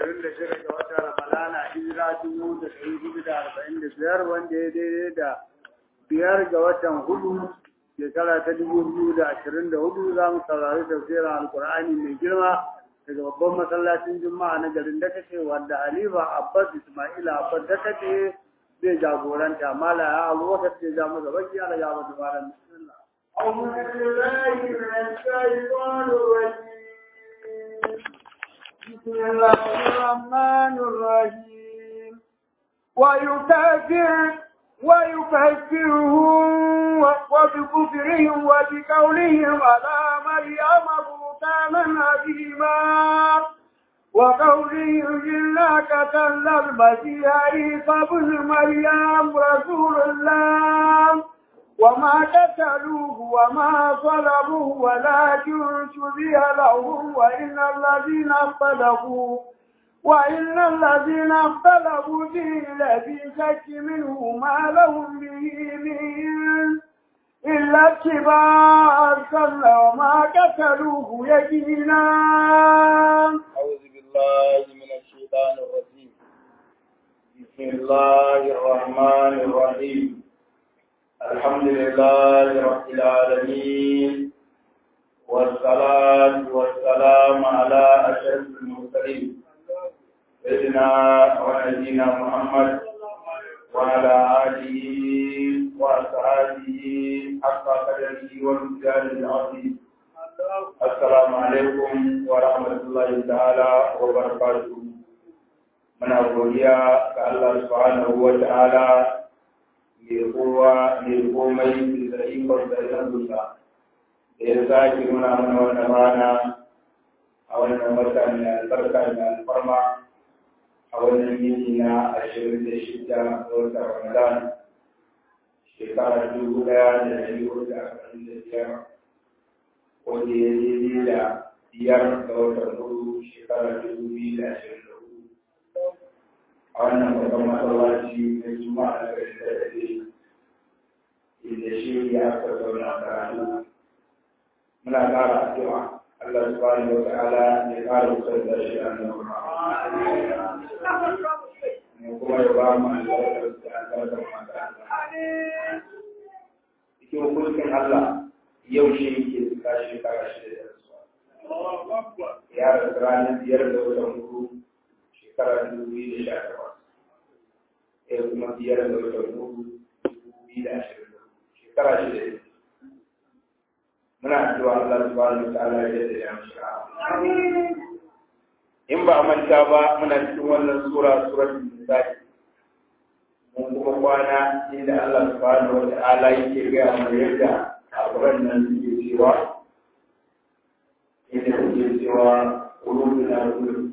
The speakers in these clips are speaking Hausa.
ashirin da shida ga watan Ramadana hijira dubu da ɗari hudu da arba'in da biyar wanda ya daidai da biyar ga watan hudu shekara ta dubu biyu da ashirin da hudu za mu saurari tafsirin alkur'ani mai girma daga babban masallacin juma'a na garin dakace wanda halifa abbas ismaila abbas dakace zai jagoranta mala ya abubakar ce ja masa baki ala ya masa malam bismillah أعوذ بالله من الشيطان الرجيم بسم الله الرحمن الرحيم ويكفر ويكفرهم وبكفرهم وبقولهم على مريم بهتانا عظيما وقولهم إنا قتلنا المسيح عيسى ابن مريم رسول الله وما قتلوه وما صلبوه ولكن شبه لهم وإن الذين اختلفوا وإن الذين اختلفوا فيه لفي شك منه ما لهم به من إلا اتباع السل وما قتلوه يقينا أعوذ بالله من الشيطان الرجيم بسم الله الرحمن الرحيم الحمد لله رب العالمين والصلاة والسلام على أشرف المرسلين سيدنا ونبينا محمد وعلى آله وأصحابه حق قدره ومثال العظيم السلام عليكم ورحمة الله تعالى وبركاته من أقوليا كالله سبحانه وتعالى mai kowa mai komai da ikon da ya dusa da ya sake nuna mana wannan rana a wannan wata mai albarka da alfarma a wannan yini na ashirin da shida ga watan ramadan shekara dubu daya da dari hudu da arba'in da biyar wanda ya daidai da biyar ga watan hudu shekara dubu biyu da ashirin da hudu a wannan babban masallaci na juma'a da garin da dare inda shi ya aka zauna karatu muna ƙara addu'a Allah subhanahu wa ta'ala ya ƙara wutar da shi a nan ne kuma ya ba mu albarkar da albarkar makaranta cikin hukuncin Allah yau shi ke suka shekara shida da rasuwa ya rasu ranar biyar da watan hudu shekara dubu biyu da sha takwas ya kuma biyar da watan hudu dubu biyu da ashirin da hudu shekara shida ne muna addu'a Allah subhanahu wa ta'ala ya da ya mishi in ba a manta ba muna cikin wannan sura suratul nisa'i mun kuma kwana inda Allah subhanahu wa ta'ala yake gaya mana yadda kafiran nan suke cewa inda suke cewa qulubuna qulub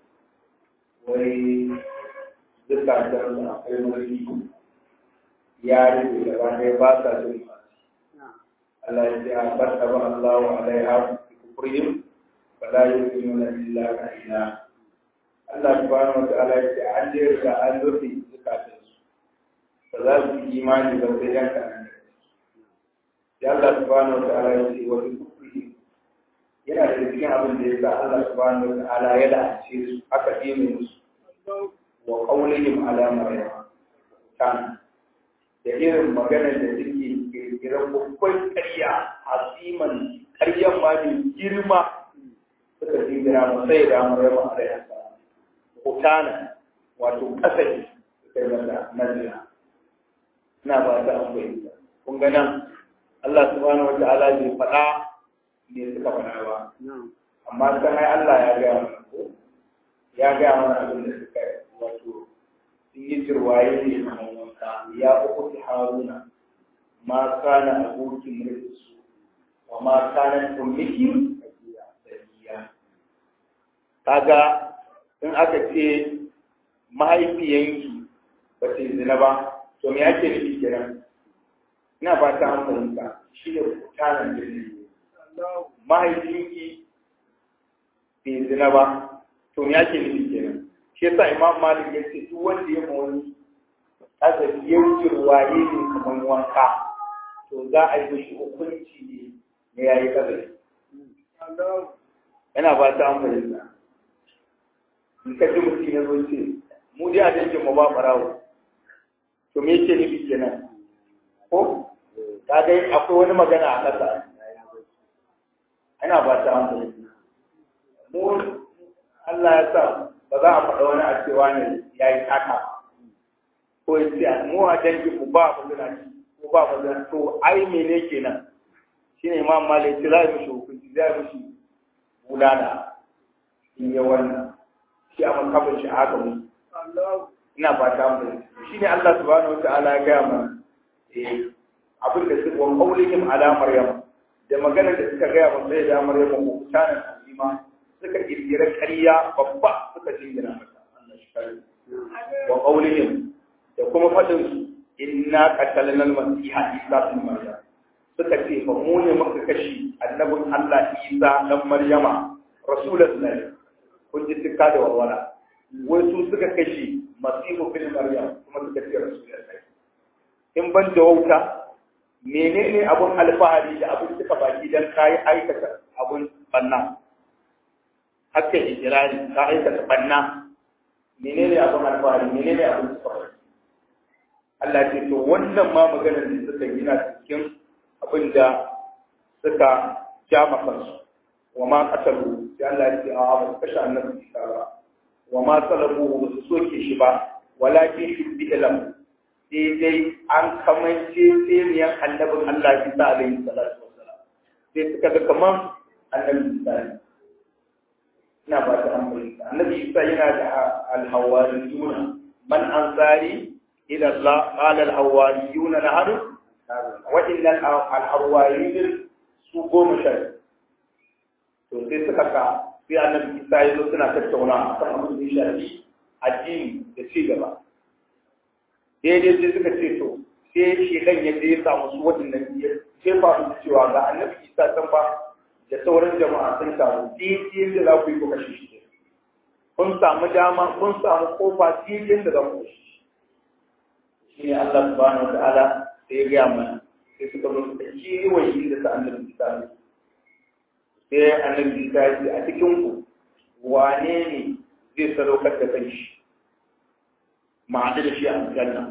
wai zukatan da akwai wani ya rufe gaba ɗaya ba sa jin Allah ya ce a barka ba Allah wa alaiha kufrihim wa la yu'minuna illa qalila Allah subhanahu wa ta'ala ya ce an je ga an rufe zukatan su ba za su yi imani ba sai dan kanan ya Allah subhanahu wa ta'ala ya ce wa kufrihim yana da cikin abin da ya sa Allah subhanahu wa ta'ala ya la'ace su aka dime musu wa qawlihim ala maryam kan da irin maganar da suke kirkirar babban ƙarya asiman ƙaryan ma ne girma suka jingira mu sai da maryam alaiha salam hutana wato kasai suka yi mata nazira ina ba ta an bayyana kun ga nan Allah subhanahu wa ta'ala bai faɗa ne suka faɗa ba amma kan ai Allah ya gaya mana ko ya gaya mana abin da suka wato sun yi jirwaye ne kamar wanka ya uku haruna ma kana abokin rinsu wa ma kana tummiki sabiya kaga in aka ce mahaifiyanki ba ta zina ba to me ake nufi kenan ina ba ta an fahimta shi ne kutanen jirgin mahaifinki bai zina ba to me ake nufi kenan shi yasa imam malik ya ce duk wanda ya mawani azabi ya wuce waye ne kamar wanka to za a yi mishi hukunci ne na yayi kadari yana ba ta an fahimta in ka ji mutum ya zo ce mu dai a dangin mu ba barawo to me yake nufi kenan ko ka ga akwai wani magana a ƙasa ana ba ta hankali mu Allah ya sa ba za a faɗa wani a cewa ne ya yi taka ko ya ce mu a dangin mu ba mu zina ko ba mu zina to ai mene kenan shine imam malik za ya mishi hukunci za ya mishi bulala in ya wannan shi a makabin shi haka mu ina ba ta mu shi ne Allah subhanahu wataala ya gaya mana eh abin da suka wa qaulihim ala maryam da maganar da suka gaya mana sai da maryam ko kutanan azima suka kirkira ƙarya babba suka jingina mata Allah shi kare wa qaulihim da kuma fadin su inna qatalna al-masiha isa ibn maryam suka ce fa mu ne muka kashi annabin Allah Isa dan Maryama rasulullahi kun ji tuka da walwala wai su suka kashi masihu bin Maryam kuma suka ce rasulullahi in ban da wauta menene abun alfahari da abun suka baki dan kai aikata abun banna haka ijirari ka aikata banna menene abun alfahari menene abun suka baki Allah ce to wannan ma maganar da suka yi na cikin abin da suka ja kansu wa ma qatalu sai Allah ya ce a ba kashe annabi Isa ba wa ma salabu ba su soke shi ba walakin shubbi lam sai dai an kamance tsiriyan annabin Allah Isa alaihi salatu wassalam sai suka ga kaman annabi Isa ne ina ba ta amfani annabi Isa yana da alhawariyuna man ansari ila Allah qala alhawariyuna nahnu وإن الأرواحين su goma sha to sai suka ka sai annabi Isa ya zo suna tattauna a kan abin da ya shafi addini da ci gaba daidai sai suka ce to sai shi dan ya je ya samu su waɗannan ya jefa su cewa ga annabi Isa san ba da sauran jama'a sun taru daidai da za ku yi ku kashe shi kun samu dama kun samu kofa daidai da za ku kashe shi shi ne Allah subhanahu wa ta'ala sai ya gaya mana sai suka zo suka kewaye inda sa annabi Isa ne sai annabi Isa ya ce a cikin ku wane ne zai sadaukar da kanshi ma'adu da shi a aljanna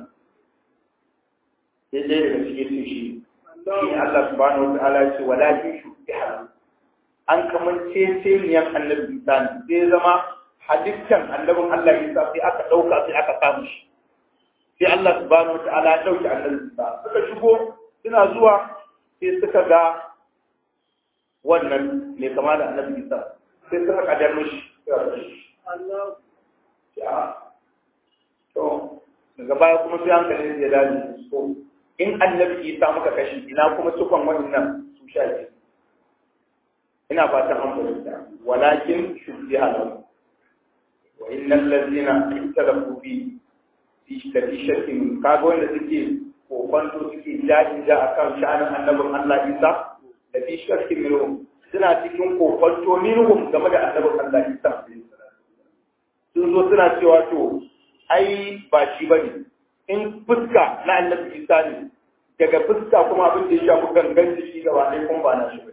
sai dai daga cikin su shi shi Allah subhanahu wa ta'ala ya ce walakin shubbiha an kamance teniyan annabi Isa ne sai zama hadisan annabin Allah Isa sai aka dauka sai aka samu shi sai Allah subhanahu wa ta'ala ya dauki annabi Isa suka shigo suna zuwa sai suka ga wannan mai kama da annabi Isa sai suka kadar mishi Allah ya to daga baya kuma sai hankali ya dace so in annabi Isa muka kashi ina kuma cikon wannan su sha biyu ina fatan an fahimta walakin shubbiha lahu wa innal ladzina ikhtalafu fi fi shakkin kaga wanda suke kokonto suke jaji ja akan sha'anin annabin Allah Isa da fi shakkin minhum suna cikin kokonto minhum game da annabin Allah Isa sun zo suna cewa to ai ba shi bane in fuska na annabi Isa ne daga fuska kuma abin da ya shafi gangan jiki gaba ɗaya kuma ba na shi bane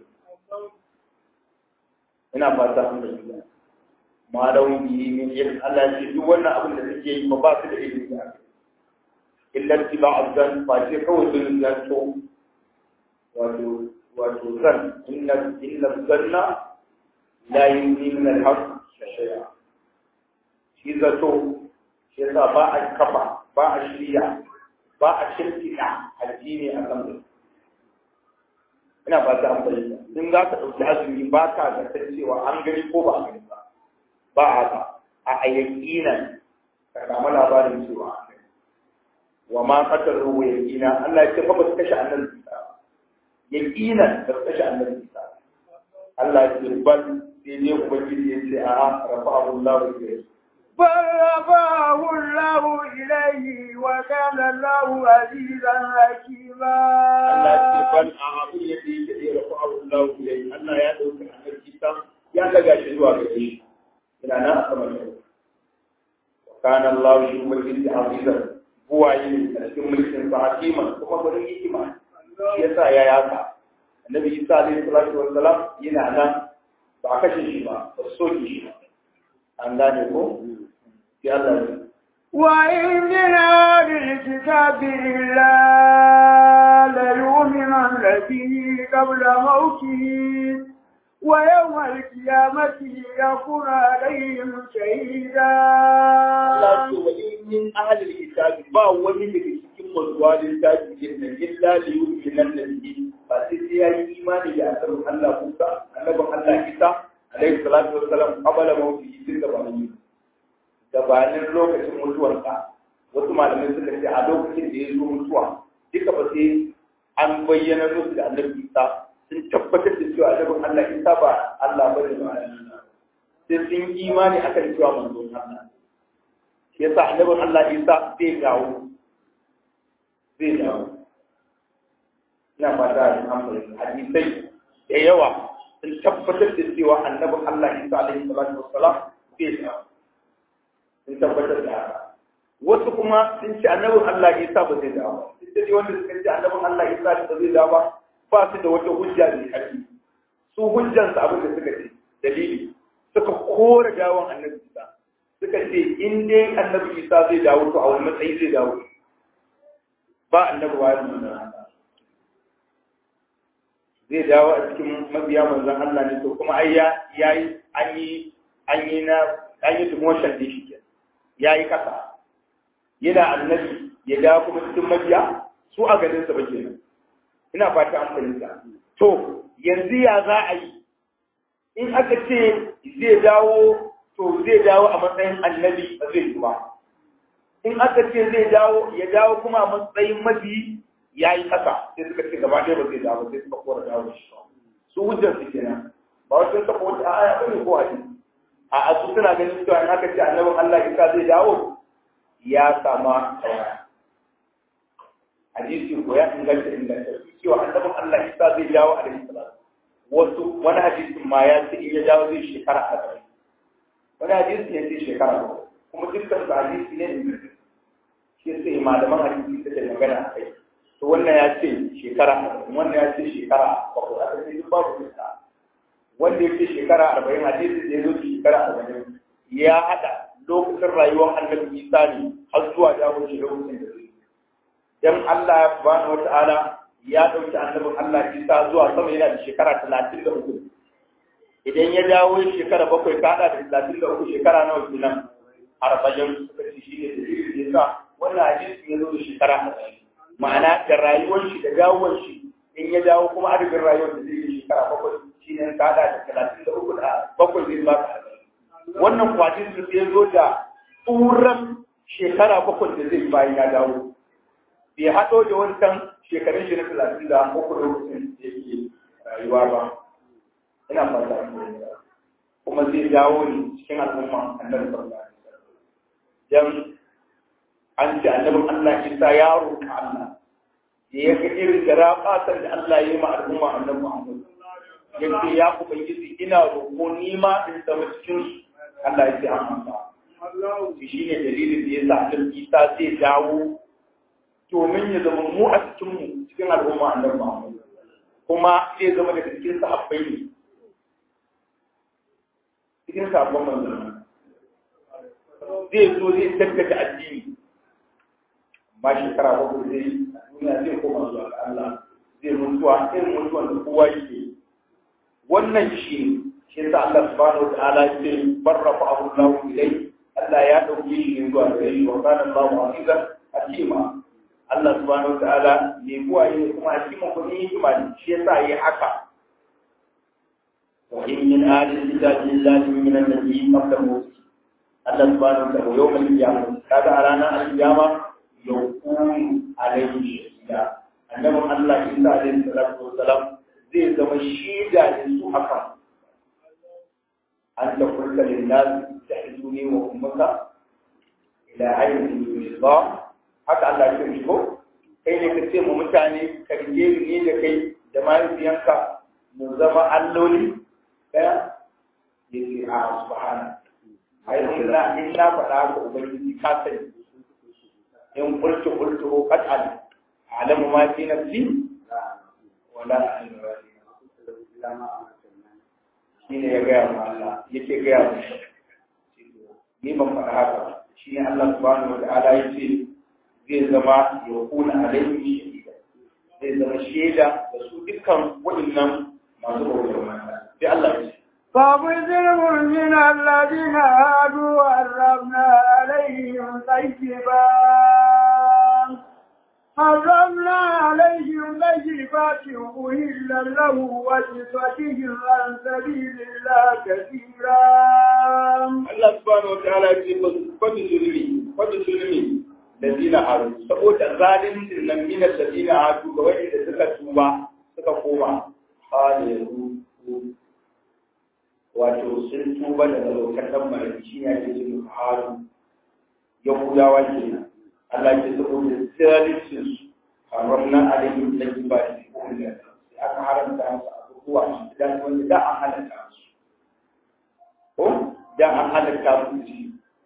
ina fata an da shi ma da wani min yin Allah ya ce duk wannan abin da suke yi ba ba su da ilimi da aka illa tiba azan fa ce kawai sun zanto wato wato zan inna inna zanna la yuni min al-haq shay'a shi zato shi yasa ba a kafa ba a shirya ba a shirkina addini a kan ina ba ta amfani in za ka ɗauki azumi ba ka zartar cewa an gani ko ba a gani ba ba a ba a ayyakinan ka samu labarin cewa an gani wa ma qatar ruwa yakina Allah ya ce fa ba su kashe annabi Isa yakinan ba su kashe annabi Isa Allah ya ce bal sai ne ubangiji ya ce a rafa'ahu Allah ilayhi بل رفعه الله إليه وكان الله عزيزا حكيما Allah ce bal a abin yadda yake da rafa'ahu Allah ilayhi Allah ya dauka annabi Isa ya daga shi zuwa gare shi ina nan a saman shi kana Allah shi ubangiji azizan buwaye a cikin mulkin sa hakiman kuma gurin hikima shi yasa ya yaka annabi Isa alaihi salatu wassalam yana nan ba a kashe shi ba ba su soke shi ba an gane ko sai Allah ya وإن من أهل الكتاب إلا ليؤمنن به قبل موته ويوم القيامة يكون عليهم شهيدا Allah ce wa in min ahlil kitabi ba wani daga cikin mazuwa littafi din nan illa li yu'minan nabi ba sai sai ya yi imani da annabin Allah Musa annabin Allah Isa alaihi salatu wassalam qabala mawtihi tun gabanin gabanin lokacin mutuwarsa wasu malamai suka ce a lokacin da ya zo mutuwa duka ba sai an bayyana musu da annabi Isa sun tabbatar da cewa annabin Allah Isa ba Allah bane ba sai sun yi imani akan cewa manzon Allah shi yasa annabin Allah Isa zai dawo zai dawo ina fata da amfani hadisai da yawa sun tabbatar da cewa annabin Allah Isa alaihi salatu wassalam zai dawo sun tabbatar da haka wasu kuma sun ce annabin Allah Isa ba zai dawo duk da wanda suka ce annabin Allah Isa ba zai dawo ba ba su da wata hujja mai ƙarfi su hujjansu abin da suka ce dalili suka kore dawon annabi Isa suka ce in dai annabi Isa zai dawo to a wani matsayi zai dawo ba annabi wa manzon zai dawo a cikin mabiya manzon Allah ne to kuma ai ya yayi an yi an yi na an yi demotion din shi yayi kasa yana annabi ya dawo kuma cikin mabiya su a ganin sa ba kenan ina fata an fahimta to yanzu ya za a yi in aka ce zai dawo to zai dawo a matsayin annabi ba zai yi ba in aka ce zai dawo ya dawo kuma a matsayin mabi ya yi ƙasa sai suka ce gaba ɗaya ba zai dawo sai suka kora dawo shi su hujjar su kenan ba wasu suka wata aya ba ne ko hadisi a asu suna ganin cewa in aka ce annabin Allah isa zai dawo ya sama tawaya hadisi ko ya inganta inganta cewa annabin Allah isa zai dawo a alaihi salatu wasu wani hadisin ma ya ce in ya dawo zai shekara arba'in wani hadisi ya ce shekara ba kuma dukkan su hadisi ne da shi sai malaman hadisi suka magana a kai to wannan ya ce shekara arba'in wannan ya ce shekara bakwai aka ce duk babu kusa wanda ya ce shekara arba'in hadisi da ya zo shekara arba'in ya haɗa lokacin rayuwar annabi isa ne har zuwa dawo shi lokacin da zai dan Allah subhanahu wata'ala ya ɗauki annabin Allah isa zuwa sama yana da shekara talatin da uku idan ya dawo shekara bakwai ka haɗa da talatin da uku shekara nawa kenan arba'in suka ce shi ne dalilin da yasa wannan hadisi ya zo da shekara arba'in ma'ana da rayuwar shi da dawowar shi in ya dawo kuma adadin rayuwar da zai yi shekara bakwai shi ne ka haɗa da talatin da uku da bakwai zai ba ka wannan kwatin su sai zo da tsuran shekara bakwai da zai bayan ya dawo bai haɗo da wancan shekarun shi na talatin da uku lokacin da yake rayuwa ba ina fata kuma zai dawo ne cikin al'umma annabi sallallahu alaihi wasallam dan an ce annabin Allah Isa ya roƙa Allah da ya ga irin garaɓatar da Allah ya yi ma al'umma annabi Muhammad ya ce ya ubangiji ina roƙo ni ma in zama cikin su Allah ya ce an amsa shi ne dalilin da ya sa annabi Isa zai dawo domin ya zama mu a cikin mu cikin al'umma annabi Muhammad kuma zai zama daga cikin sahabbai ne cikin sabon manzanni zai zo zai tattaka addini ba shekara bakwai zai duniya zai koma zuwa ga Allah zai mutuwa irin mutuwan da kowa yake wannan shi shi yasa Allah subhanahu wa ta'ala ya ce barrafa abu lahu ilai Allah ya dauke shi ne zuwa gare shi wa kana Allahu azizan hakima Allah subhanahu wa ta'ala ne kuwa ne kuma hakima ko ne hikima ne shi yasa yi haka wa in min ahli kitabi lillahi min an-nabiyyin qabla Allah subhanahu wa ta'ala yawmal qiyamah kaga a ranar al-qiyama yakun alaihi shahida annabin Allah Isa alaihi salatu wassalam zai zama shida da su akan an da kulka linnas tahzuni wa ummaka ila ayyin yusba haka Allah ya ce ko kai ne ka ce mu mutane ka rige ni da kai da mahaifiyanka mu zama alloli daya yace a subhana ai illa illa faɗa ga ubangiji ka sani in qultu qultu qad alim a'lamu ma fi nafsi wa la a'lamu ma fi shine ya gaya ma Allah yake gaya mu ni ban faɗa haka shi ne Allah subhanahu wa ta'ala ya ce zai zama ya kuna alaihim shahida zai zama shaida da su dukkan waɗannan masu bautar mata sai Allah ya ce فبذر من الذين هادوا حرمنا عليهم طيبات حرمنا عليهم طيبات أهل له وصفتهم عن سبيل الله كثيرا Allah subhanahu wa ta'ala ya ce fadu zulmi fadu zulmi ladina haru saboda zalimin nan min ladina hadu ga wanda suka tuba suka koma halilu wato sun tuba daga lokacin mai shi ne ake cikin haru yahudawa kenan Allah ya ce saboda zalimin su haramna alaihim tayyibati kullu aka haramta musu abubuwa da wanda da an halatta musu ko da an halatta musu shi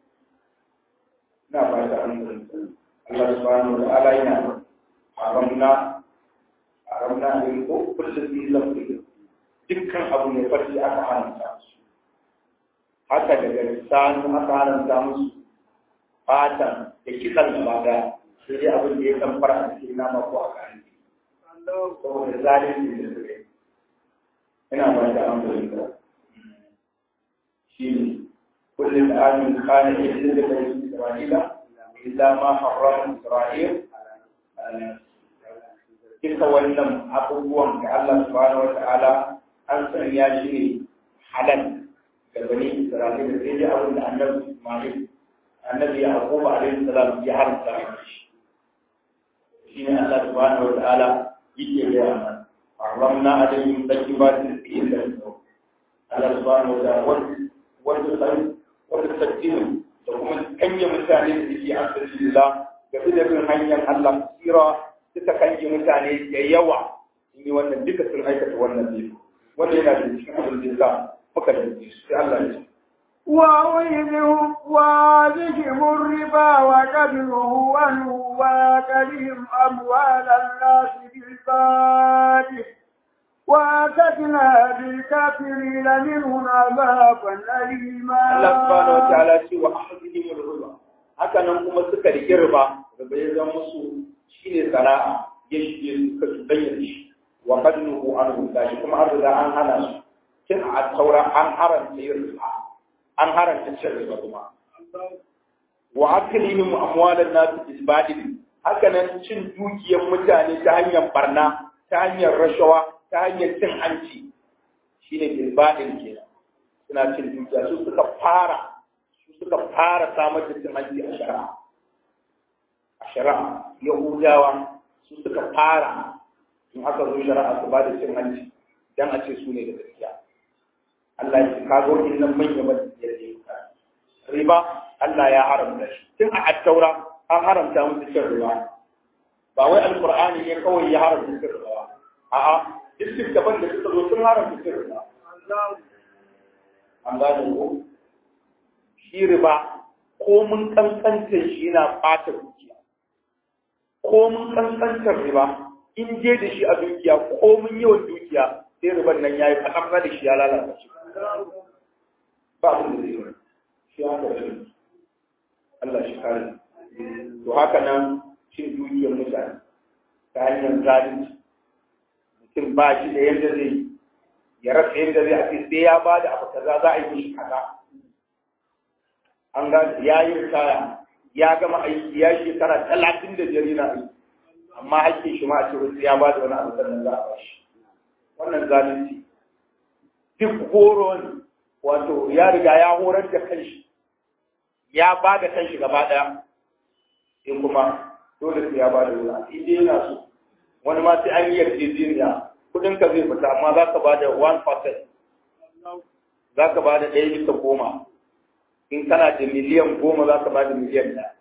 na ba da an Allah subhanahu wa ta'ala yana haramna haramna ne ko kullu bi lafi dukkan abu ne farci aka haramta musu haka daga lisanu aka haramta musu fatan da kisan gaba daya sai dai abin da ya kan fara a cikin nama ko a kan saboda zalunci da suke ina ba da an fahimta shi ne kullum amin kana yadda da bai isra'ila illa ma harrama isra'il duka wannan abubuwan da Allah subhanahu wata'ala an sanya shi ne halal ga bani isra'ila sai dai abin da annabi ismail annabi yaqub alaihi salam ya haramta shi shine Allah subhanahu wa ta'ala yake gaya mana haramna alaihim tayyibatin fi ilmi Allah subhanahu wa ta'ala wanda sai wanda tadinu da kuma kanye mutane da suke asirilla ga bin hanyar Allah sira suka kanye mutane da yawa in yi wannan duka sun aikata wannan ne wanda yana da cikin abin da muka da su sai Allah ya ce وويلهم وذهم الربا وكبره عنه وكلهم أموال الناس بالباطل وأعتدنا للكافرين منهم عذابا أليما Allah subhanahu wa ta'ala ce wa ahadihim al-riba haka nan kuma suka rike riba da bai zama musu shine sana'a ya shige suka tudanya shi wa qadnuhu anhu gashi kuma an riga an hana su kin a taura an haranta yin riba an haranta cin riba kuma wa aklihim amwalan nas bil batil haka nan cin dukiyar mutane ta hanyar barna ta hanyar rashawa ta hanyar cin hanci shine bil batil kenan suna cin dukiya su suka fara su suka fara samar da cin hanci a shari'a a shari'a yahudawa su suka fara in aka zo shari'a su ba da cin hanci dan a ce su ne da gaskiya Allah ya ce ka ga wannan manya ba da ya riba Allah ya haramta shi tun a attaura an haramta musu cin riba ba wai alqur'ani ne kawai ya haramta cin riba a'a duk daban da suka zo sun haramta cin riba an gane ko shi riba ko mun kankantar shi yana ɓata dukiya ko mun kankantar riba in je da shi a dukiya ko mun yawan dukiya sai riban nan ya yi kaɗan da shi ya lalata shi ba abin da zai yi shi haka shi Allah shi kare to haka nan cin dukiyar mutane ta hanyar zalunci mutum ba shi da yadda zai yi ya rasa yadda zai ake sai ya ba da abu kaza za a yi mishi kaza an ga ya yi ritaya ya gama aiki ya shekara talatin da biyar yana aiki amma hakkin shi ma a ce wasu ya ba da wani abu sannan za a ba shi wannan zalunci duk horo ne wato ya riga ya horar da kanshi ya ba da kanshi gaba ɗaya sai kuma dole sai ya ba da wani in dai yana so wani ma sai an yi yarjejeniya kudin ka zai fita amma za ka ba da 1% za ka ba da ɗaya bisa goma in kana da miliyan goma za ka ba da miliyan ɗaya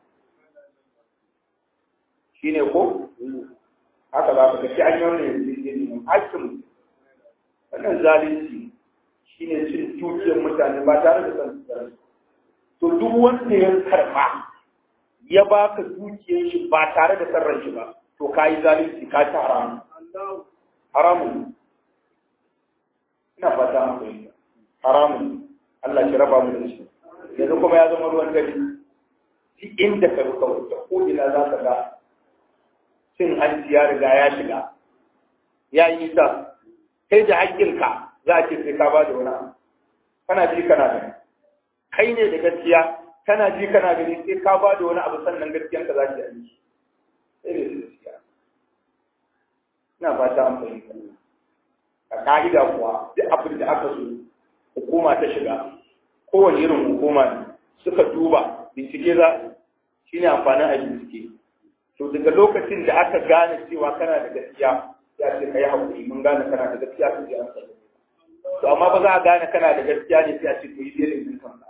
shi ne ko haka za ka ga shi an yi wannan yarjejeniya hakkin wannan zalunci shi ne cin dukiyar mutane ba tare da san to duk wanda ya karɓa ya baka dukiyar shi ba tare da sarran shi ba to ka yi zalunci ka ci haramu haramun ina fata an fahimta haramun Allah shi raba mu da shi yanzu kuma ya zama ruwan dare duk inda ka ruka wuta ko ina za ka ga cin hanci ya riga ya shiga ya yi nisa kai da haƙƙinka za a ce sai ka ba da wani abu kana ji kana gani kai ne da gaskiya kana ji kana gani sai ka ba da wani abu sannan gaskiyanka za ki yi sai da gaskiya ina fata an fahimta a ka'ida kuwa duk abin da aka so hukuma ta shiga kowane irin hukuma ne suka duba bincike za shi ne amfanin a bincike to daga lokacin da aka gane cewa kana da gaskiya ya ce ka yi haƙuri mun gane kana da gaskiya su ji an sani to amma ba za a gane kana da gaskiya ne sai a ce to yi daidai din kanka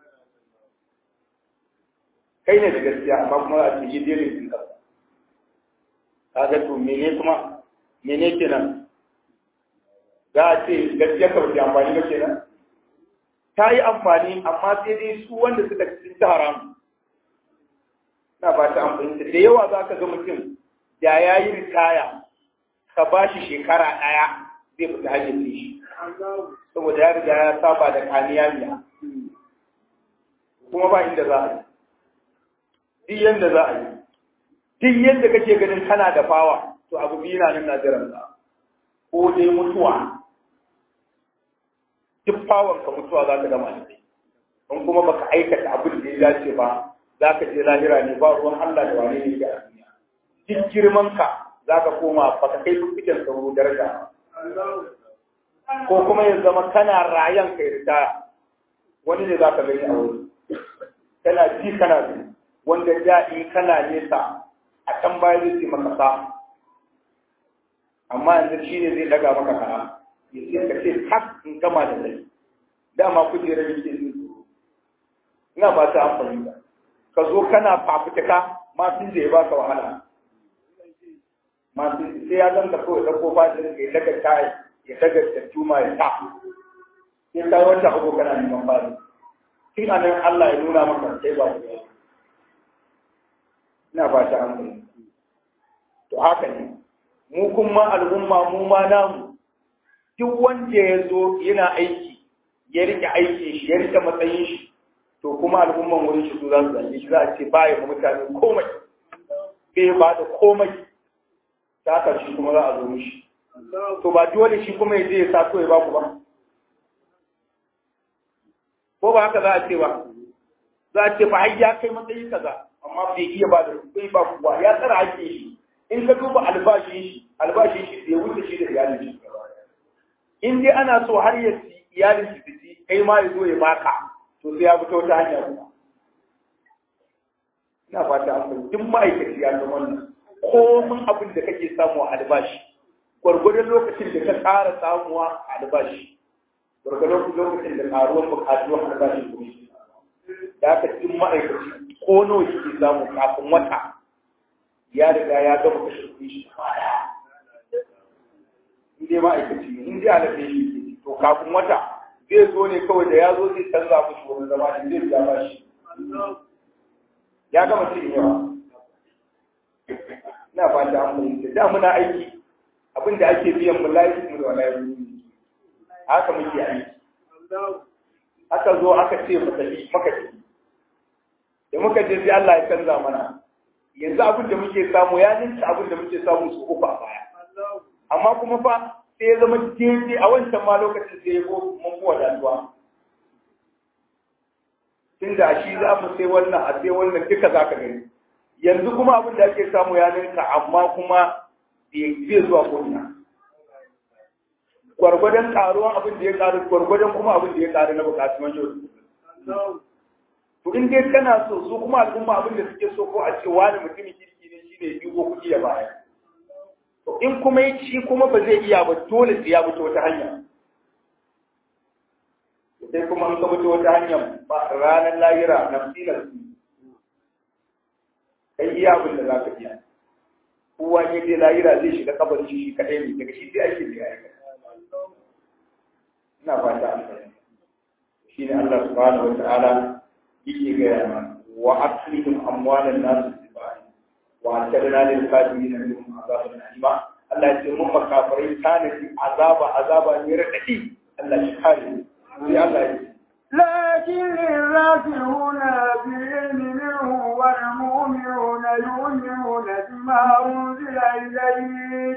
kai ne da gaskiya amma kuma za a ce yi daidai din kanka kaga to mene kuma mene kenan za a ce gaskiya ka ba amfani ba kenan ta yi amfani amma sai dai su wanda suka cikin ta haram na ba ta amfani da yawa za ka ga mutum da ya yi ritaya ka ba shi shekara ɗaya zai fita hanyar shi saboda ya riga ya saba da kaniya miya kuma ba inda za a yi duk yadda za a yi duk yadda kake ganin kana da fawa to abu biyu na nan na jiran ko dai mutuwa duk fawon ka mutuwa za ka gama da in kuma baka aikata abin da ya dace ba za ka je lahira ne ba ruwan Allah da wane ne a duniya duk girman ka za ka koma baka kai fiffiken sauro daraja ko kuma ya zama kana rayan kai ritaya wani ne za ka gani a wuri kana ji kana ji wanda da in kana nesa a can baya zai ce maka sa amma yanzu shi ne zai daga maka kana ya ce ka ce tak in gama da kai dama kujerar yake zuwa ina ba ta amfani da ka zo kana fafutuka masu da ya ba ka wahala masu sai ya zanta kawai da ko ba ya daga tayi ya daga tattuma ya ta sai ka wata uku kana neman fari tun a nan Allah ya nuna maka sai ba ku ina ba ta amfani to haka ne mu kuma al'umma mu ma namu duk wanda ya zo yana aiki ya rike aikin shi ya rike matsayin shi to kuma al'umman wurin shi su za su zage shi za a ce ba ya mutane komai bai ba da komai ta haka shi kuma za a zo mishi to ba dole shi kuma ya je ya sato ya ba ku ba ko ba haka za a ce ba za a ce ba har ya kai matsayi kaza amma bai iya ba da bai ba kuwa ya tsara hakkin shi in ka duba albashin shi albashin shi bai wuce shi da iyalin shi in dai ana so har ya ci iyalin shi su ci kai ma ya zo ya baka to sai ya fito ta hanya kuma ina fata an san duk ma'aikaci ya san wannan komin abin da kake samu a albashi gwargwadon lokacin da ka ƙara samuwa a albashi gwargwadon lokacin da ƙaruwar buƙatuwar albashi kuma da aka duk ma'aikaci ko nawa yake samu kafin wata ya riga ya gama kashe kuɗi shi in dai ma'aikaci ne in dai alaƙe shi to kafin wata zai zo ne kawai da ya zo zai canza mushi wani zama shi zai biya ba shi ya gama cin yawa ina ba ta amfani da muna aiki abin da ake biyan mu layi mu da wala haka muke aiki aka zo aka ce mu tafi maka tafi da muka je sai Allah ya canza mana yanzu abin da muke samu ya ninka abin da muke samu su uku a baya amma kuma fa sai ya zama daidai a wancan ma lokacin sai ya go mun kuwa datuwa tun da shi za mu sai wannan a sai wannan duka za ka gani yanzu kuma abin da ake samu ya ninka amma kuma bai zuwa ko'ina gwargwadon karuwan abin da ya karu gwargwadon kuma abin da ya karu na bukatun yau to in dai kana so su kuma al'umma abin da suke so ko a ce wani mutumin kirki ne shi ne ya dubo kuɗi ya baya to in kuma shi kuma ba zai iya ba dole sai ya fito wata hanya sai kuma an ka fito wata hanya ba ranar lahira nafsi nafsi kai iya abin da za ka iya kowa ne dai lahira zai shiga kabarin shi shi kaɗai ne daga shi sai ake da ya ina fata an fahimta shi ne Allah subhanahu wa ta'ala yake gaya mana wa aslihim amwalan nas bibai wa atadna lil kafirin minhum azaban alima Allah ya ce mun makafirai tanadi azaba azaba ne radadi Allah shi kare sai Allah ya ce لكن الراسخون في العلم منه والمؤمنون يؤمنون بما أنزل إليك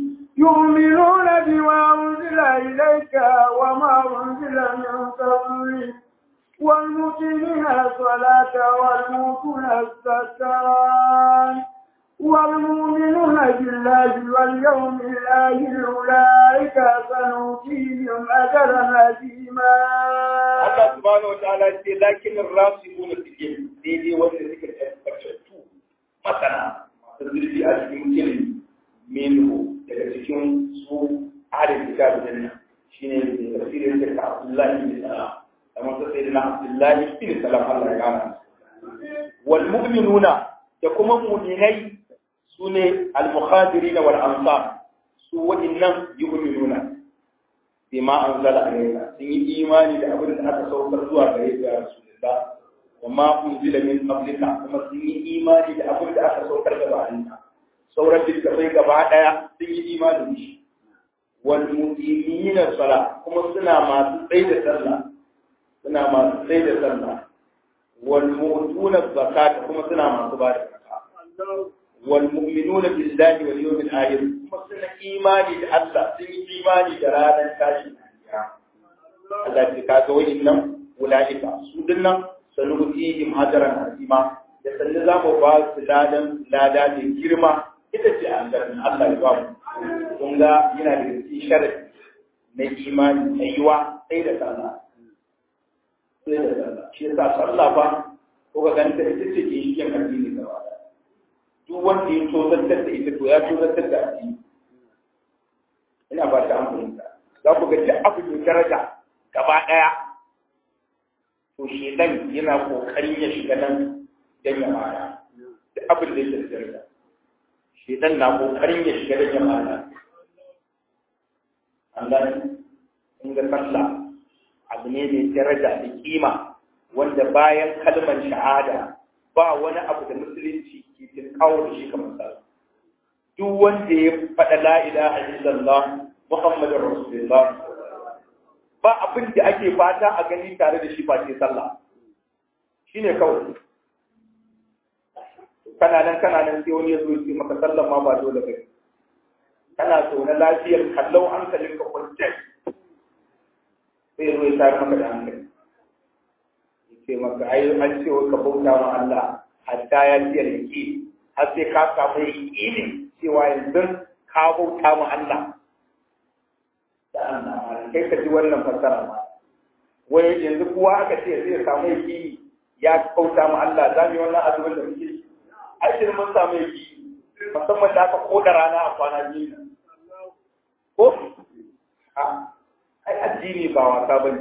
يؤمنون بما أنزل إليك وما أنزل من قبلك والمقيمين الصلاة والمؤتون الزكاة والمؤمنون بالله واليوم الآخر أولئك سنؤتيهم أجرا عظيما Allah subhanahu wataala ce lakin rasikuna fil ilm daidai wanda suke tabbatattu masana masu zurfi a cikin ilimi minhu daga cikin su ahlul kitab din nan shine da tafsirin da Abdullahi bin Salam kamar ta sayyidina Abdullahi bin Salam Allah ya gana wal mu'minuna da kuma mu'minai sune al-muhajirin wal ansar su wa'innan yu'minuna bima anzala alayka sun yi imani da abin da aka saukar zuwa gare ka ya rasulullah wa ma unzila min qablika kuma sun yi imani da abin da aka saukar da bayanka sauran littafai gaba daya sun yi imani da shi wal muqimina sala kuma suna masu tsaye da sallah suna masu tsaye da sallah wal mu'tuna zakata kuma suna masu ba da zakata wal mu'minuna billahi wal yawmil akhir kuma suna imani da Allah sun yi imani da ranar tashin Allah ya kaga wayannan ulaika su dinnan sanutihim ajran azima da sanne za mu ba su ladan lada da girma ita ce aljanna Allah ya ba mu kun ga yana da cikin sharadi na imani na yiwa sai da sallah sai da sallah shi yasa sallah fa ko ga ganta ita ce ke shi kan addini gaba duk wanda ya tozartar da ita to ya tozartar da addini ina ba ta amfani za ku ga duk abu mai daraja gaba ɗaya to shedan yana kokarin ya shiga nan dan ya mara duk abin da yake da daraja shedan na kokarin ya shiga dan ya mara Allah in ga sallah abu ne mai daraja da kima wanda bayan kalmar shahada ba wani abu da musulunci ke tinkawo da shi kamar sallah duk wanda ya faɗa la ilaha illallah muhammadur rasulullah ba abin da ake fata a gani tare da shi ba ce sallah shine kawai kana nan kana nan sai wani ya zo ya maka sallan ma ba dole ba kana so na lafiyar kallau hankalin ka kwance sai zo ya tare maka da hankali ce maka ai an ce wa ka bauta wa Allah hatta ya ce yake har sai ka samu yaqini cewa yanzu ka bauta wa Allah da Allah kai ka ji wannan fassara ma wai yanzu kowa aka ce zai samu yaqini ya bauta wa Allah za mu yi wannan azumin da muke ai sai mun samu yaqini musamman da aka koda rana a kwana biyu ko a ai addini ba wasa bane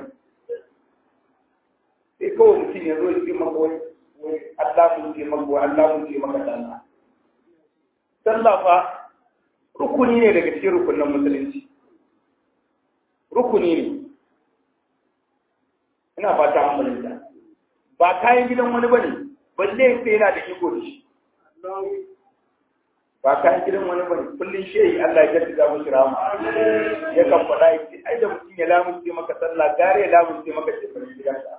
sai kawai mutum ya zo ya ce maka wai wai Allah mun ce maka wai Allah mun ce maka sallah sallah fa rukuni ne daga cikin rukunin musulunci rukuni ne ina fata an fahimta ba kayan gidan wani bane balle sai yana da iko da shi ba kayan gidan wani bane kullun shehi Allah ya jaddada mushi rama ya kan faɗa yake ai da mutum ya lamunce maka sallah gare ya lamunce maka shekarun gidansa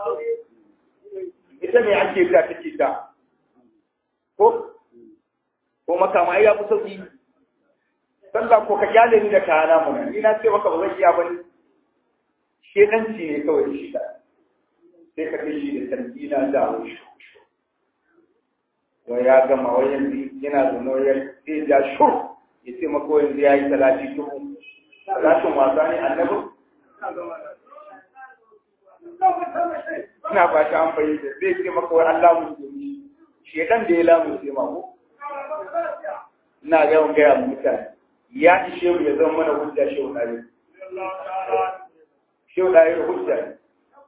ita ne ake ta take ta ko ko makama ya fi sauki sallah ko ka kyale ni da kana mun ni na ce maka ba zan iya bane shedanci ne kawai shi da sai ka kai shi da tarkina da wuce wai ya gama wai yanzu yana da nauyin zai ja shur ya ce maka yanzu ya yi talati dubu talatin wasa ne annabi ina ba ta an fahimta zai ce maka wai Allah mun yi shedan da ya lamu sai ma ko ina ga mun gaya mutane ya ishe mu ya zama mana hujja shehu dai shehu dai hujja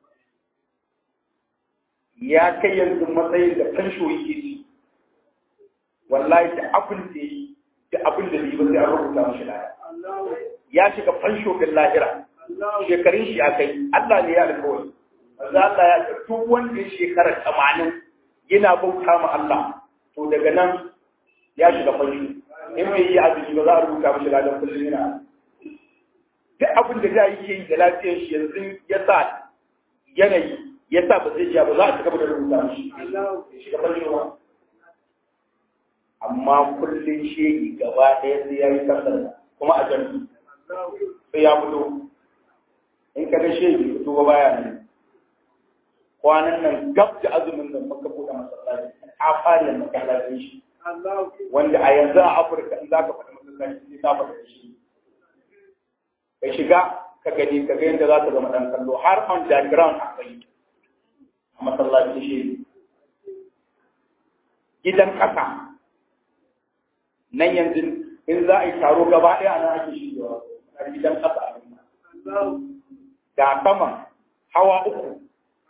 ya kai yanzu matsayin da fansho yake ci wallahi da abin da yi da abin da yi ba sai an rubuta mashi laya ya shiga fansho bin lahira shekarun shi a kai Allah ne ya alkawari za Allah ya ce duk wanda ya shekara tamanin yana bauta ma Allah to daga nan ya shiga fansho in bai yi azumi ba za a rubuta mashi ladan kullum yana duk abin da za yi ke yi da lafiyar shi yanzu ya sa yanayi ya sa ba zai ja ba za a cigaba da rubuta shi shiga farin ruwa amma kullum shegi gaba ɗaya sai ya yi kasar kuma a jami'i sai ya fito in ka ga shegi fito ba baya ne kwanan nan gab da azumin nan muka buɗe masallaci a fara masallacin shi wanda a yanzu a afirka in za ka faɗi masallaci sai ka faɗi shi ka shiga ka gani ka ga yadda za ka zama ɗan kallo har on the ground akwai a masallacin shi gidan ƙasa nan yanzu in za a yi taro gaba ɗaya nan ake shigewa a gidan ƙasa a da sama hawa uku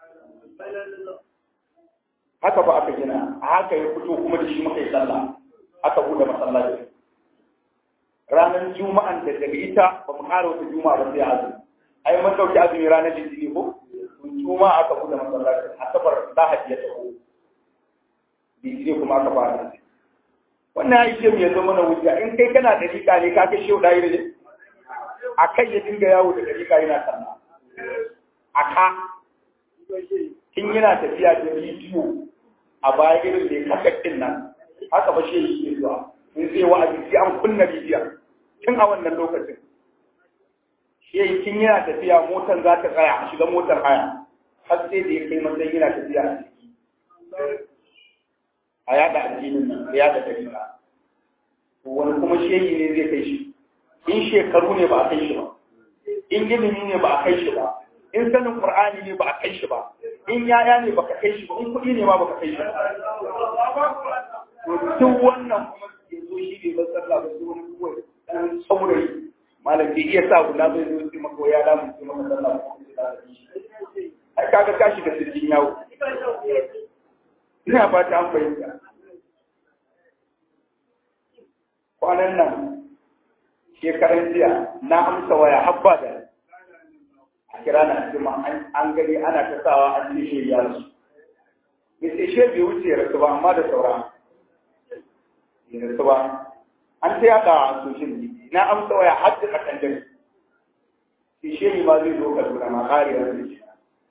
haka ba aka gina a haka ya fito kuma da shi muka yi sallah aka buɗe masallaci ranar juma'an da daga ita ba mu ƙara wata juma'a ba sai azumi ai mun ɗauki azumi ranar litini ko juma'a aka buɗe masallaci asabar lahadi ya taho litini kuma aka fara wannan ya ce mu ya zama na wuta in kai kana da rika ne ka kai shehu ɗaya ne a kai ya dinga yawo da rika yana sallah a ka tun yana tafiya da bidiyo a baya irin da ya kakakkin nan haka ba shi yake zuwa in zai wa'azi sai an kunna bidiyon tun a wannan lokacin shi tun yana tafiya motar za ta tsaya a shiga motar haya har sai da ya kai matsayin yana tafiya a ciki a yada addinin nan ya yada dalila wani kuma shehi ne zai kai shi in shekaru ne ba a kai shi ba in ilimi ne ba a kai shi ba in sanin qur'ani ne ba a kai shi ba in yaya ne baka kai shi ba in kuɗi ne ma baka kai shi ba duk wannan kuma ke zo shi ne ba sallah ba wani kawai dan saurayi malam bai iya sa guda bai zo sai maka ya damu sai maka sallah ba ai kaga ka shiga sirrin yawo ina fata an fahimta kwanan nan shekaran jiya na amsa waya habba da a kira na jima an gani ana ta sawa an ce shi ya rasu bai sai shi bai wuce rasu ba amma da saura ya rasu ba an ta yada a social media na amsa waya har da kasan dare sai shi ma zai zo kaduna ma kare rasu shi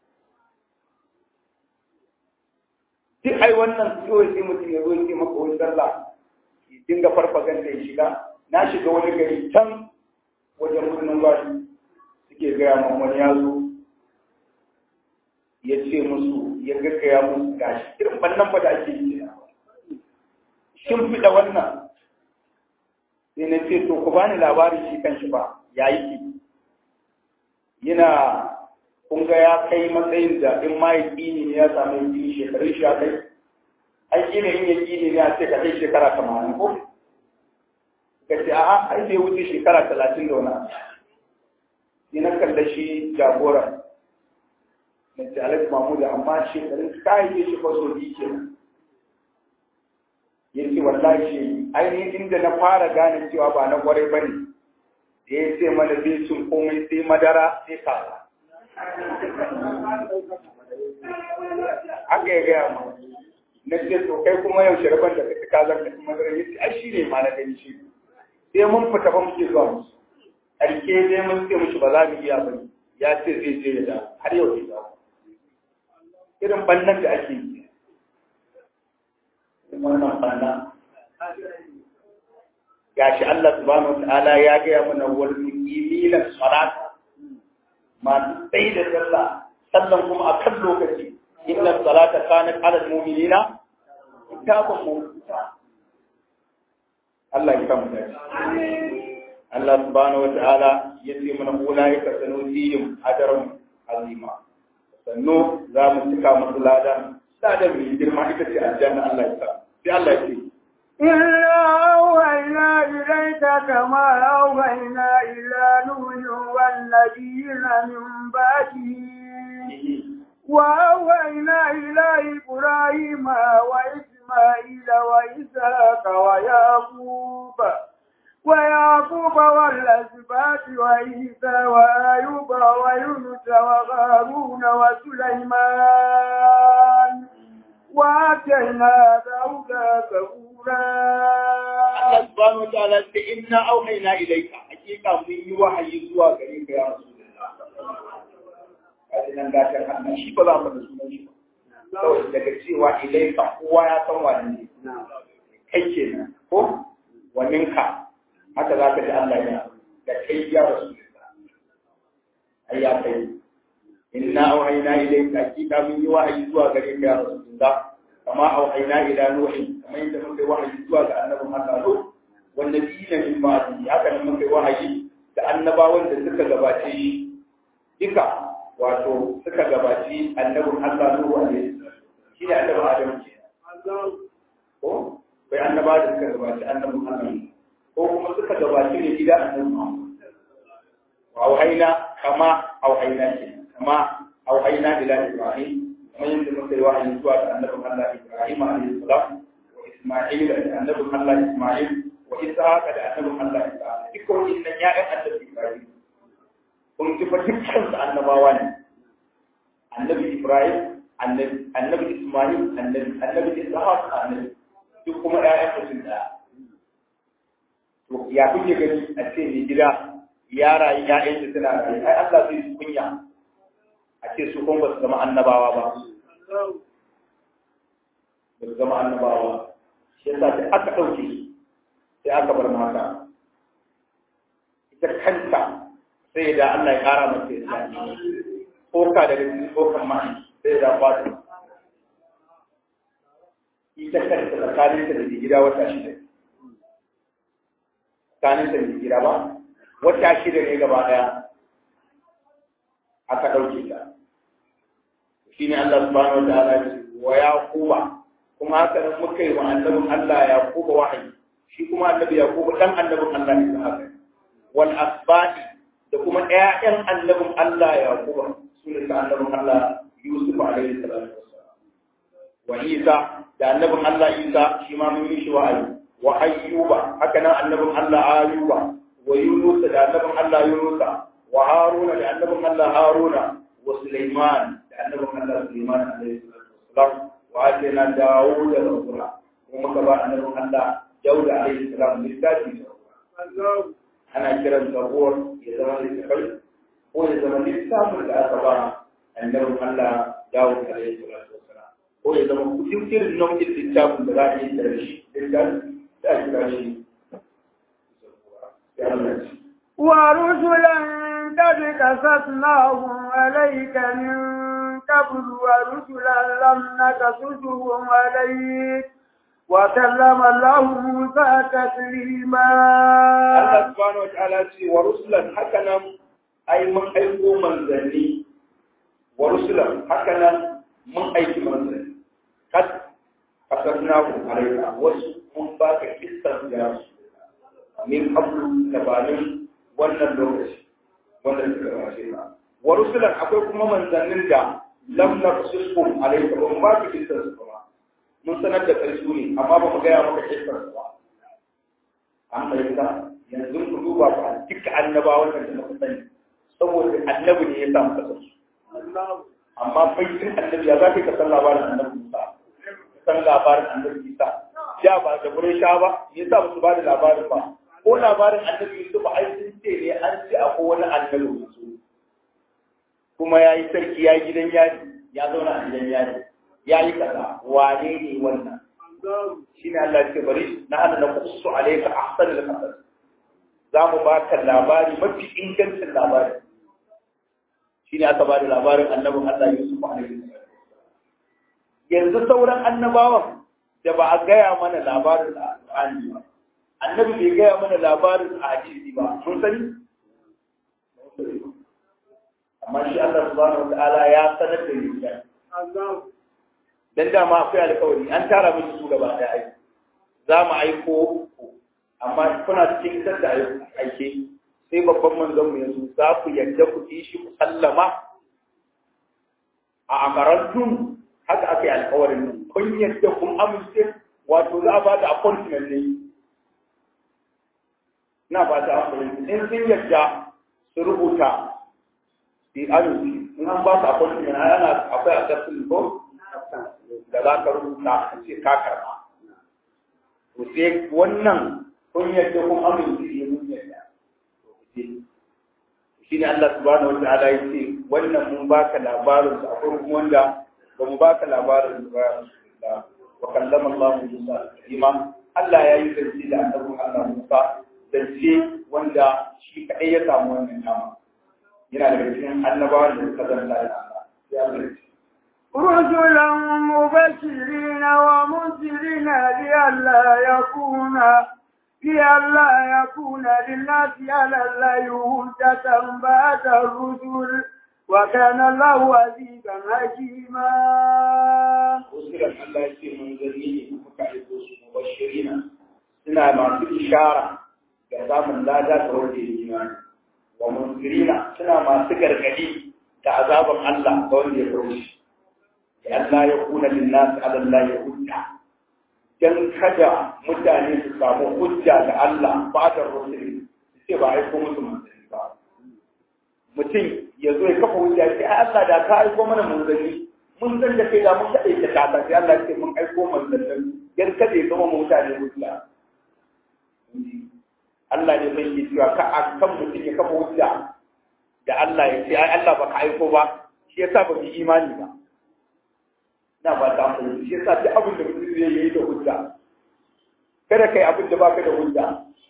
duk ai wannan kawai sai mutum ya zo ya ce maka wani sallah ya dinga farfaganda ya shiga na shiga wani gari can wajen birnin gwari suke gaya min wani ya zo ya ce musu ya gaggaya musu gashi irin bannan ba da ake yi shin fiɗa wannan sai na ce to ku bani labarin shi kan shi ba ya yi ki yana kun ga ya kai matsayin da in ma ya ƙini ne ya samu ƙini shekarun shi ya kai ai ƙini in ya ƙini ne a ce ka kai shekara tamanin ko ka ce a'a ai bai wuce shekara talatin da wani abu sai na kalla shi jagora na ce alhaji mahmud amma shekarun kayan shi ba so biyu ke ya ce wallahi shi ainihin inda na fara gane cewa ba na kwarai ba ne da ya ce mana zai cin komai sai madara sai kasa aka yi gaya ma na ce to kai kuma yau shirban da kake kazan da kuma zai yi ai shi ne ma na gani shi sai mun fita ba muke zuwa musu ƙarke dai mun ce mushi ba za mu iya ba ya ce zai je ya da har yau bai dawo irin bannan da ake yi wannan banna gashi Allah subhanahu wa ta'ala ya gaya mana wal muqimina salata masu tsaye da sallah sallan kuma a kan lokaci inna salata kanat ala mu'minina kitabun mawquta Allah ya kama da Allah subhanahu wa ta'ala ya ce mana ulaika sanutihim ajran azima sannu za mu cika musu ladan ladan mai girma ita ce aljanna Allah ya sa sai Allah ya ce إلا أوهينا إليك كما أوهينا إلى نوح والنبيين من بعده وأوهينا إلى إبراهيم وإسماعيل وإسحاق ويعقوب ويعقوب والأسباط وعيسى وأيوب ويونس وهارون وسليمان وآتينا داود زبورا Allah subhanahu wa ta'ala ce inna auhayna ilayka hakika mun yi wahayi zuwa gare ka ya rasulullah a cikin gatan Allah shi ba za mu da sunan shi ba kawai daga cewa ilaika kowa ya san wani ne kai kenan ko waninka haka za ka ji Allah ya da kai ya rasu ai ya kai inna auhayna ilayka hakika mun yi wahayi zuwa gare ka ya rasulullah kama auhayna ila nuhi kamar yadda muka yi wahayi zuwa ga annabin Allah Nuh wanda dina min ba'di haka nan muka yi wahayi da annabawan da suka gabace shi duka wato suka gabaci annabin Allah Nuh alaihi shi ne annabin Adam ke ko bai annaba da suka gabaci annabin Allah ko kuma suka gabaci ne gida annabin Muhammad wa auhayna kama auhayna ke kama auhayna ila Ibrahim kamar yadda muka yi wahayi zuwa ga annabin Allah Ibrahim alaihi salam wa Isma'il da annabin Allah Isma'il wa Ishaq da annabin Allah Ishaq dukkan wannan ya'yan annabi Ibrahim kun ji fa dukkan su annabawa ne annabi Ibrahim annabi annabi Isma'il annabi annabi Ishaq annabi duk kuma ƴaƴan mutum da to ya kuke gani a ce ni gida ya rayu ƴaƴan su suna rayu ai Allah zai su kunya a ce su kuma ba su zama annabawa ba ba su zama annabawa shi yasa da aka ɗauke sai aka bar mata ita kanta sai da Allah ya ƙara mata ya tsoka daga cikin tsokan ma'i sai da fata ita kanta tsakaninta da gida wata shida tsakaninta da gida ba wata shida ne gaba ɗaya aka ɗauke ta shi ne Allah subhanahu wa ta'ala ya ce wa yaquba kuma haka nan muka yi wa annabin Allah yaquba wahayi shi kuma annabi yaquba dan annabin Allah ne da haka wal asbati da kuma ƴaƴan annabin Allah yaquba sunan annabin Allah Yusuf alaihi salatu wassalam wa Isa da annabin Allah Isa shi ma mun yi shi wa'ayi wa ayyuba haka nan annabin Allah ayyuba wa Yunus da annabin Allah Yunusa wa Haruna da annabin Allah Haruna wa Sulaiman da annabin Allah Sulaiman alaihi salatu wassalam wa atina Dawud da Zabura kuma muka ba annabin Allah Dawud alaihi salam littafi ana kiran Zabur ya zama littafai ko ya zama littafin da aka ba annabin Allah Dawud alaihi salatu wassalam ko ya zama kudin irin nau'in littafin da za a yi da shi littafi da a kira shi ya Allah ce ورسلا قد قصصناهم عليك من قبل ورسلا لم نقصصهم عليك وكلم الله موسى تكليما Allah subhanahu wa ta'ala ce wa rusulan haka nan ai mun aiko manzanni wa rusulan haka nan mun aiki manzanni kad asarnahu alayka wasu mun baka kissan da min qablu gabanin wannan lokaci wannan suka gabace ka wa rusulan akwai kuma manzannin da lam naqsusum alayka ba mu baka kissan su ba mun sanar da kai su ne amma ba mu gaya maka kissan su ba an fahimta yanzu ku duba ba duka annabawan da muka sani saboda annabi ne ya samu kasar su amma baitin annabi ya za ka san labarin annabi Musa ka san labarin annabi Isa ja ba da gurin sha ba me yasa ba su ba da labarin ba ko labarin annabi Yusuf ai sun ce ne an ce akwai wani annabi Yusuf kuma ya yi sarki ya yi gidan yari ya zauna a gidan yari ya yi kaza wane ne wannan shi ne Allah ce bari na hana na kusu alaika ahsan al-qasas za mu ba ka labari mafi ingancin labari shi ne aka ba da labarin annabin Allah Yusuf alaihi yanzu sauran annabawan da ba a gaya mana labarin alƙur'ani ba annabi bai gaya mana labarin a hadisi ba mun sani amma shi Allah subhanahu wa ta'ala ya sanar da ni dan dama akwai alƙawari an tara miki su gaba da aiki za mu aiko amma kuna cikin isar da aike sai babban manzon mu yanzu za ku yarda ku yi shi ku sallama a amarantun haka aka yi alƙawarin nan kun yarda kun amince wato za a ba da appointment ne na ba ta appointment in sun yarda su rubuta di alusi in an ba su appointment ana akwai a tafsirin ko da za ka rubuta a ce ka karba. To sai wannan kun yadda kun amince ne mun yadda. shine Allah subhanahu wataala ya ce wannan mun baka labarin su akwai kuma wanda ba mu baka labarin su ba ya rasulullah wa kallama Allah Musa taklima Allah ya yi zance da annabin Allah Musa zance wanda shi kadai ya samu wannan dama yana daga cikin annabawan da suka zanta da Allah ya Allah رسلا مبشرين ومنذرين لئلا يكون لئلا يكون للناس على الله هجة بعد الرسل وكان الله عزيزا حكيما. رسلا الله يسير من ذريه مكعب مبشرين سنة مع إشارة كتاب لا ذات وجه الإيمان ومنذرين سنة مع سكر قديم كعذاب الله قول يفرش Allah ya kuna linnas ala Allah ya hujja dan kada mutane su samu hujja da Allah ba da rusuli sai ba aiko musu manzanni ba mutum ya zo ya kafa hujja sai ai Allah da ka aiko mana manzanni mun san da kai da mun kada ta kata sai Allah ya ce mun aiko manzanni dan kada ya zama mutane hujja Allah ne bai yi cewa ka akan mutum ya kafa hujja da Allah ya ce ai Allah ba ka aiko ba shi yasa ba mu imani ba na ba ta amfani shi yasa duk abin da mutum zai yi da hujja kada kai abin da baka da hujja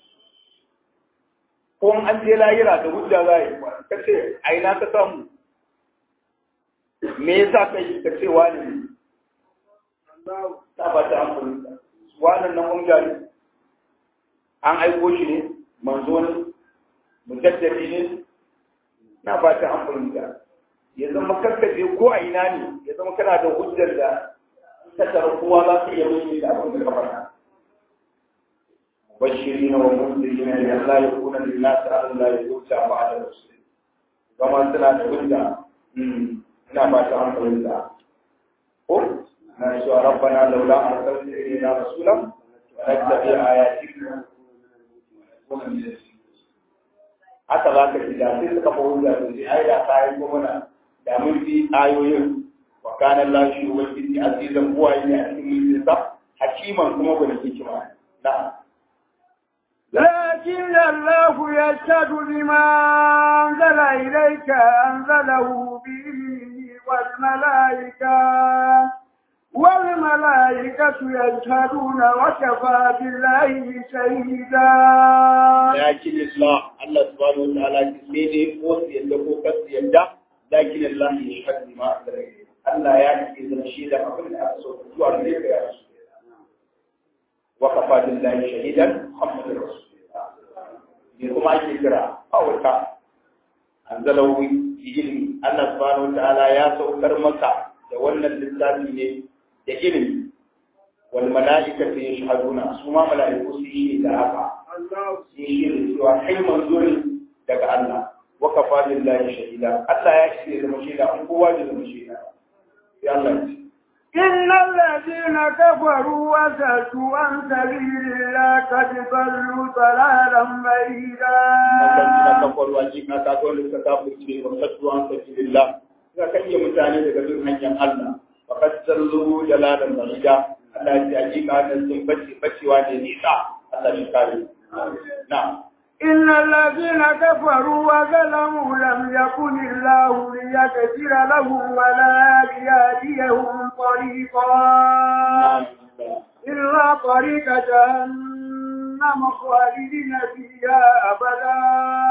ko an je lahira da hujja za yi ka ce a ina ka samu me yasa kai ka ce wani ne ta ba ta amfani wannan nan hujja ne an aiko shi ne manzo ne mujaddadi ne na ba ta amfani da ya zama kakkaje ko a ina ne ya zama kana da hujjar da tattara kowa za su iya mai da abin da ka faɗa bashiri na wa munziri na ya Allah ya kuna da nasu Allah ya zuciya ba da rasu zama suna da hujja ina ba ta hankali da ko na shi wa rabbana laula arsalta ilayna rasulan wa nattabi ayatika haka za ka ji da sai suka fa hujja da sai ai da ta yi mana da mun bi ayoyin wa kana Allah shi ubangiji azizan buwaye ne a cikin mulkinsa hakiman kuma gwani hikima na لكن الله يشهد بما أنزل إليك أنزله بإذنه والملائكة والملائكة يشهدون وكفى بالله شهيدا لكن الله الله سبحانه وتعالى سيدي قوس يدكو كس يدى لكن الله يشهد بما أنزل إليك الله يعني إذا شهد أقول أرسل جوار إليك يا رسول الله وكفى بالله شهيدا محمد رسول الله يقوم أي كرا أو كا أنزله بإلمي الله سبحانه وتعالى يا سوكر مكة da wannan littafi ne da ilimi wal mala'ikatu yashhaduna su ma mala'iku su yi da haka Allah su yi da cewa kai manzo ne daga Allah wa kafa billahi shahida Allah ya ce da shaida an kowa da zama shaida ya Allah ya ce إن الذين كفروا وسدوا عن سبيل الله قد ضلوا ضلالا بعيدا. الذين كفروا أجيبنا كاتون للتكافر وصدوا عن سبيل الله suka kanye mutane daga bin hanyar Allah wa kasallu jalalan bahida Allah ya ce hakika da sun bace bacewa ne nisa Allah shi kare na إن الذين كفروا وظلموا لم يكن الله ليغفر لهم ولا ليهديهم طريقا إلا طريق جهنم خالدين فيها أبدا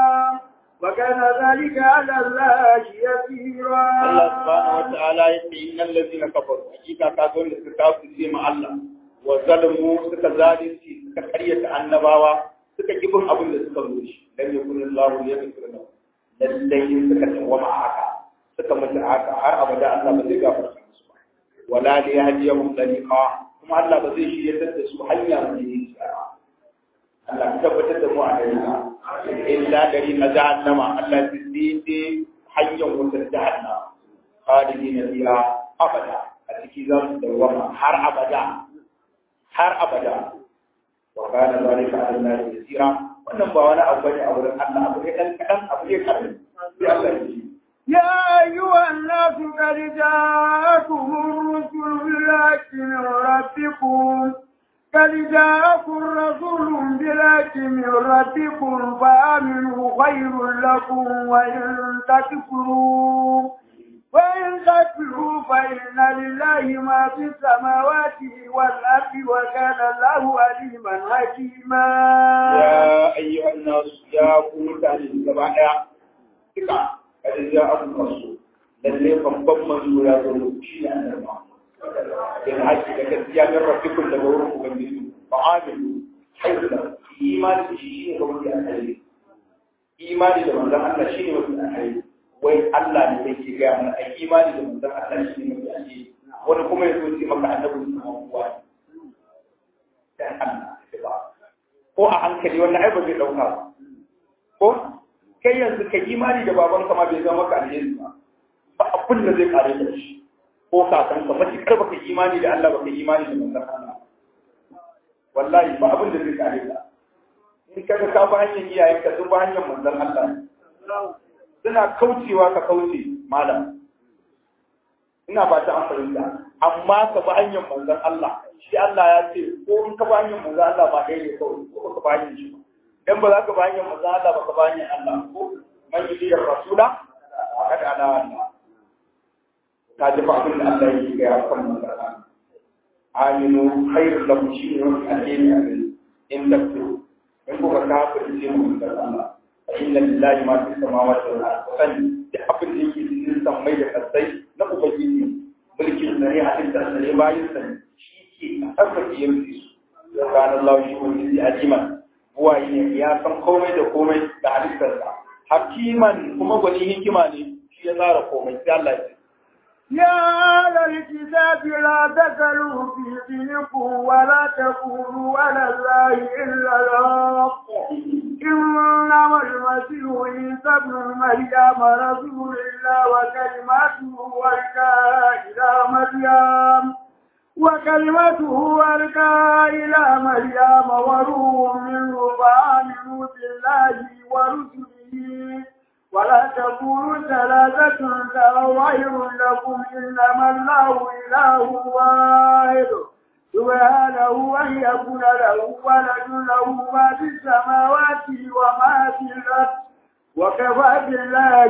وكان ذلك على الله يسيرا Allah subhanahu wa ta'ala ya ce innal ladina kafaru hakika ka zo da suka kafirce ma Allah wa zalimu suka zalunci suka karyata annabawa suka kibin abin da suka zo shi lam yakun Allah yaghfir lahum lallai suka tawama haka suka mutu haka har abada Allah ba zai gafarta musu ba wala li yahdihum tariqa kuma Allah ba zai shirye da su hanya mai tsara Allah ka tabbatar da mu a dariƙa illa dari na jahannama Allah ya tsinde hanyar wutar jahannama khalidina fiha abada a ciki za su dawama har abada har abada wa kana zalika ala Allah yasira wannan ba wani abu bane a wurin Allah abu ne dan kadan abu ne kadan sai Allah ya yi يا أيها الناس قد جاءكم الرسل بالحق من ربكم قد جاءكم رسول بلاك من ربكم فآمنوا خير لكم وإن تكفروا وإن تكفروا فإن لله ما في السماوات والأرض وكان الله عليما حكيما يا أيها الناس يا قوم تعالى جماعة ثقة قد جاءكم رسول lalle babban manzo ya zo shi ne annabi in haƙi da gaskiya min rabbikum daga wurin ubangiji fa amin hayyula imani da shi shine kawai a kai imani da manzon Allah shine mafi alheri wai Allah ne yake ga mana ai imani da manzon Allah shine mafi alheri wani kuma ya zo ce maka annabi ne kuma dan Allah ba ko a hankali wannan ai ba zai dauka ba ko kai yanzu ka imani da babanka ma bai zama maka alheri ba ba abin da zai kare da shi ko kakanka matuƙar baka imani da Allah baka imani da manzon Allah wallahi ba abin da zai kare ka in ka ga ka ba hanyar iyayen ka sun ba hanyar manzon Allah suna kaucewa ka kauce malam ina ba ta amfani da amma ka ba hanyar manzon Allah shi Allah ya ce ko in ka ba hanyar manzon Allah ba dai ne kawai ko ka ba hanyar shi dan ba za ka ba hanyar manzon Allah ba ka ba hanyar Allah ko man yi da rasula kada ana Allah ta ji abin da Allah yake ga kan manzara aminu khairul lakum shi ne wani alheri a gari in takfuru in kuka kafir ce mu da Allah fa inna lillahi ma fi samawati wal ardi san da abin da yake cikin sammai da kasai na ubangiji mulkin sa ne halittar sa ne bayin sa shi ke tsarkake yanzu su kana Allah shi wani aliman buwaye ne ya san komai da komai da halittar sa hakiman kuma gwani hikima ne shi ya tsara komai sai Allah ya يا أهل الكتاب لا تكلوا في دينكم ولا تقولوا على الله إلا الحق إنما المسيح عيسى ابن مريم رسول الله وكلمته ألقاها إلى مريم وكلمته ألقاها إلى مريم وروح منه فآمنوا بالله ورسله ولا تقولوا ثلاثة خير لكم إنما الله إله واحد سبحانه أن يكون له ولد له ما في السماوات وما في الأرض وكفى بالله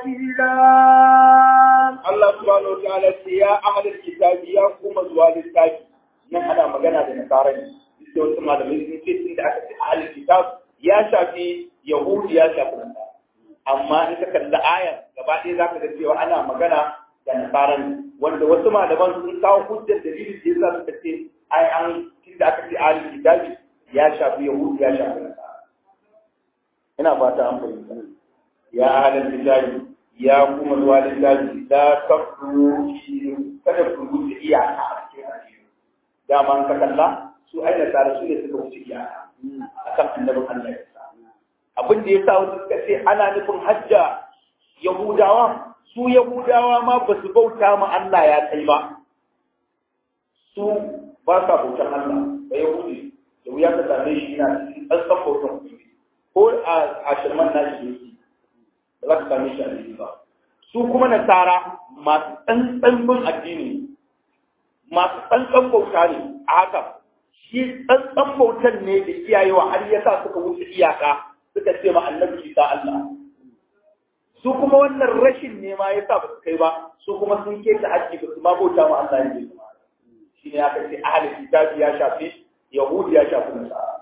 وكيلا Allah subhanahu wa ta'ala ce ya ahlul kitabi ya kuma zuwa littafi nan ana magana da nasara ne sai wasu malamai sun ce tunda aka ce ahlul kitab ya shafi yahudi ya shafi nasara amma in ka kalli ayar gaba ɗaya za ka ga cewa ana magana da nasaran wanda wasu malaman sun kawo hujjar dalilin da yasa suka ce ai an tunda aka ce ahlul kitabi ya shafi yahudi ya shafi nasara ina fata an fahimta ya ahlul kitabi ya kuma zuwa littafi la taqru fi kada ku wuce iyaka a cikin addini dama an ka kalla su ai nasara su ne suka wuce iyaka akan annabin Allah ya abin da ya sa wasu suka ce ana nufin hajja Yahudawa su Yahudawa ma ba su bauta ma Allah ya kai ba su ba sa bautan Allah ba Yahudi da wuya ka same shi yana cikin tsantsan bautan Ubangiji ko a shirman nashi yake ba za ka same shi a cikin ba su kuma nasara masu tsantsan bin addini masu tsantsan bauta ne a haka shi tsantsan bautan ne da iyayewa har yasa suka wuce iyaka suka ce ma annabi Isa Allah su kuma wannan rashin ne ma yasa ba su kai ba su kuma sun keta haƙƙi ba su ma bauta ma Allah ne shi ne aka ce ahli kitabi ya shafi yahudi ya shafi nasara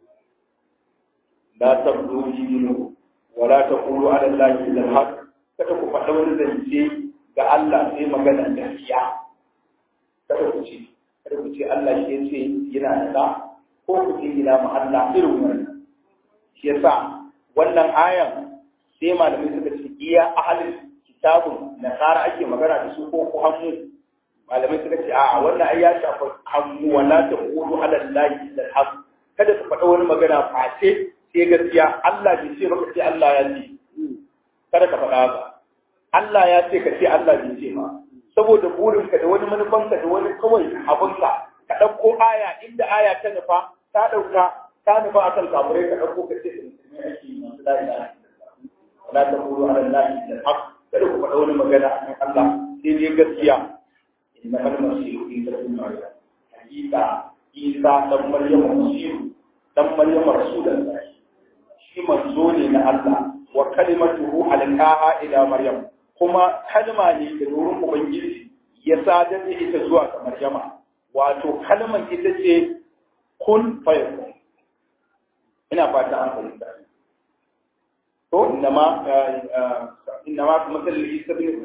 la tabdu dinu wa la taqulu ala allahi illa al-haq kada ku faɗa wani zance ga Allah sai magana gaskiya kada ku ce kada ku ce Allah shi ya ce yana da ko ku ce ina ma Allah irin wannan shi yasa wannan ayan sai malamai suka ce iya ahalin kitabun nasara ake magana da su ko ku hannu malamai suka ce a'a wannan ai ya shafa hannu wala ta qulu ala allahi illa alhaq kada ka faɗa wani magana face sai gaskiya Allah bai ce maka sai Allah ya ce kada ka faɗa haka Allah ya ce ka ce Allah bai ce ma saboda burinka da wani manufanka da wani kawai abinka ka ɗauko aya inda aya ta nufa ta ɗauka ta nufa a kan kamurai ka ɗauko ka ce musulmi ake yi masu la ilaha illallah wala taqulu ala allahi illa alhaq kada ku faɗa wani magana a kan Allah sai dai gaskiya inna mal masihu isa ibn maryam hakika isa dan maryam musiru dan maryam rasulullahi shi manzo ne na Allah wa kalimatuhu alqaha ila maryam kuma kalma ne da wurin ubangiji ya sadar da ita zuwa ga maryama wato kalman ita ce kun fayakun ina fata an fahimta to innama innama kamasal isa bin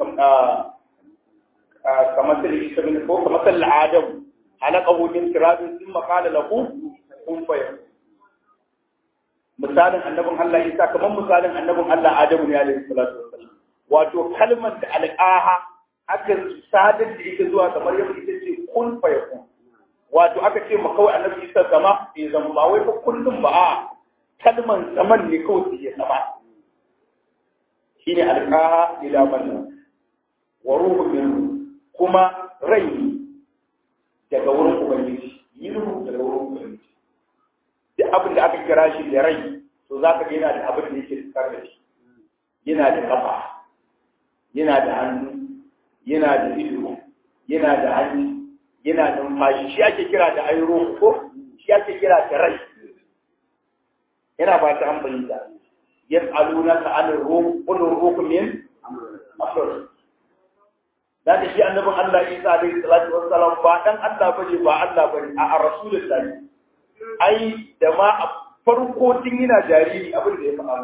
kamasal isa bin ko kamasal adam halaqahu min turabin thumma qala lahu kun fayakun misalin annabin Allah Isa kamar misalin annabin Allah Adamu ne alaihi salatu wassalam wato kalmar da al'aha aka sadar da ita zuwa ga Maryam ita ce kun fayakun wato aka ce ma kawai annabi Isa zama bai zama ba wai fa kullum ba a kalman zaman ne kawai ya zama shine alqaha ila Maryam wa ruhu min kuma rai daga wurin ubangiji minhu daga wurin ubangiji duk abin da aka kira shi da rai to za ka ga yana da abin da yake tsakar da shi yana da kafa yana da hannu yana da ido yana da hannu yana da numfashi shi ake kira da airo ko shi ake kira da rai yana ba ta amfani da yas'alunaka anir ruh qul ruh min amr da da shi annabin Allah Isa alaihi salatu wassalam ba dan Allah bane ba Allah bane a rasulullahi ai da ma a farko tun yana jariri abin da ya faɗa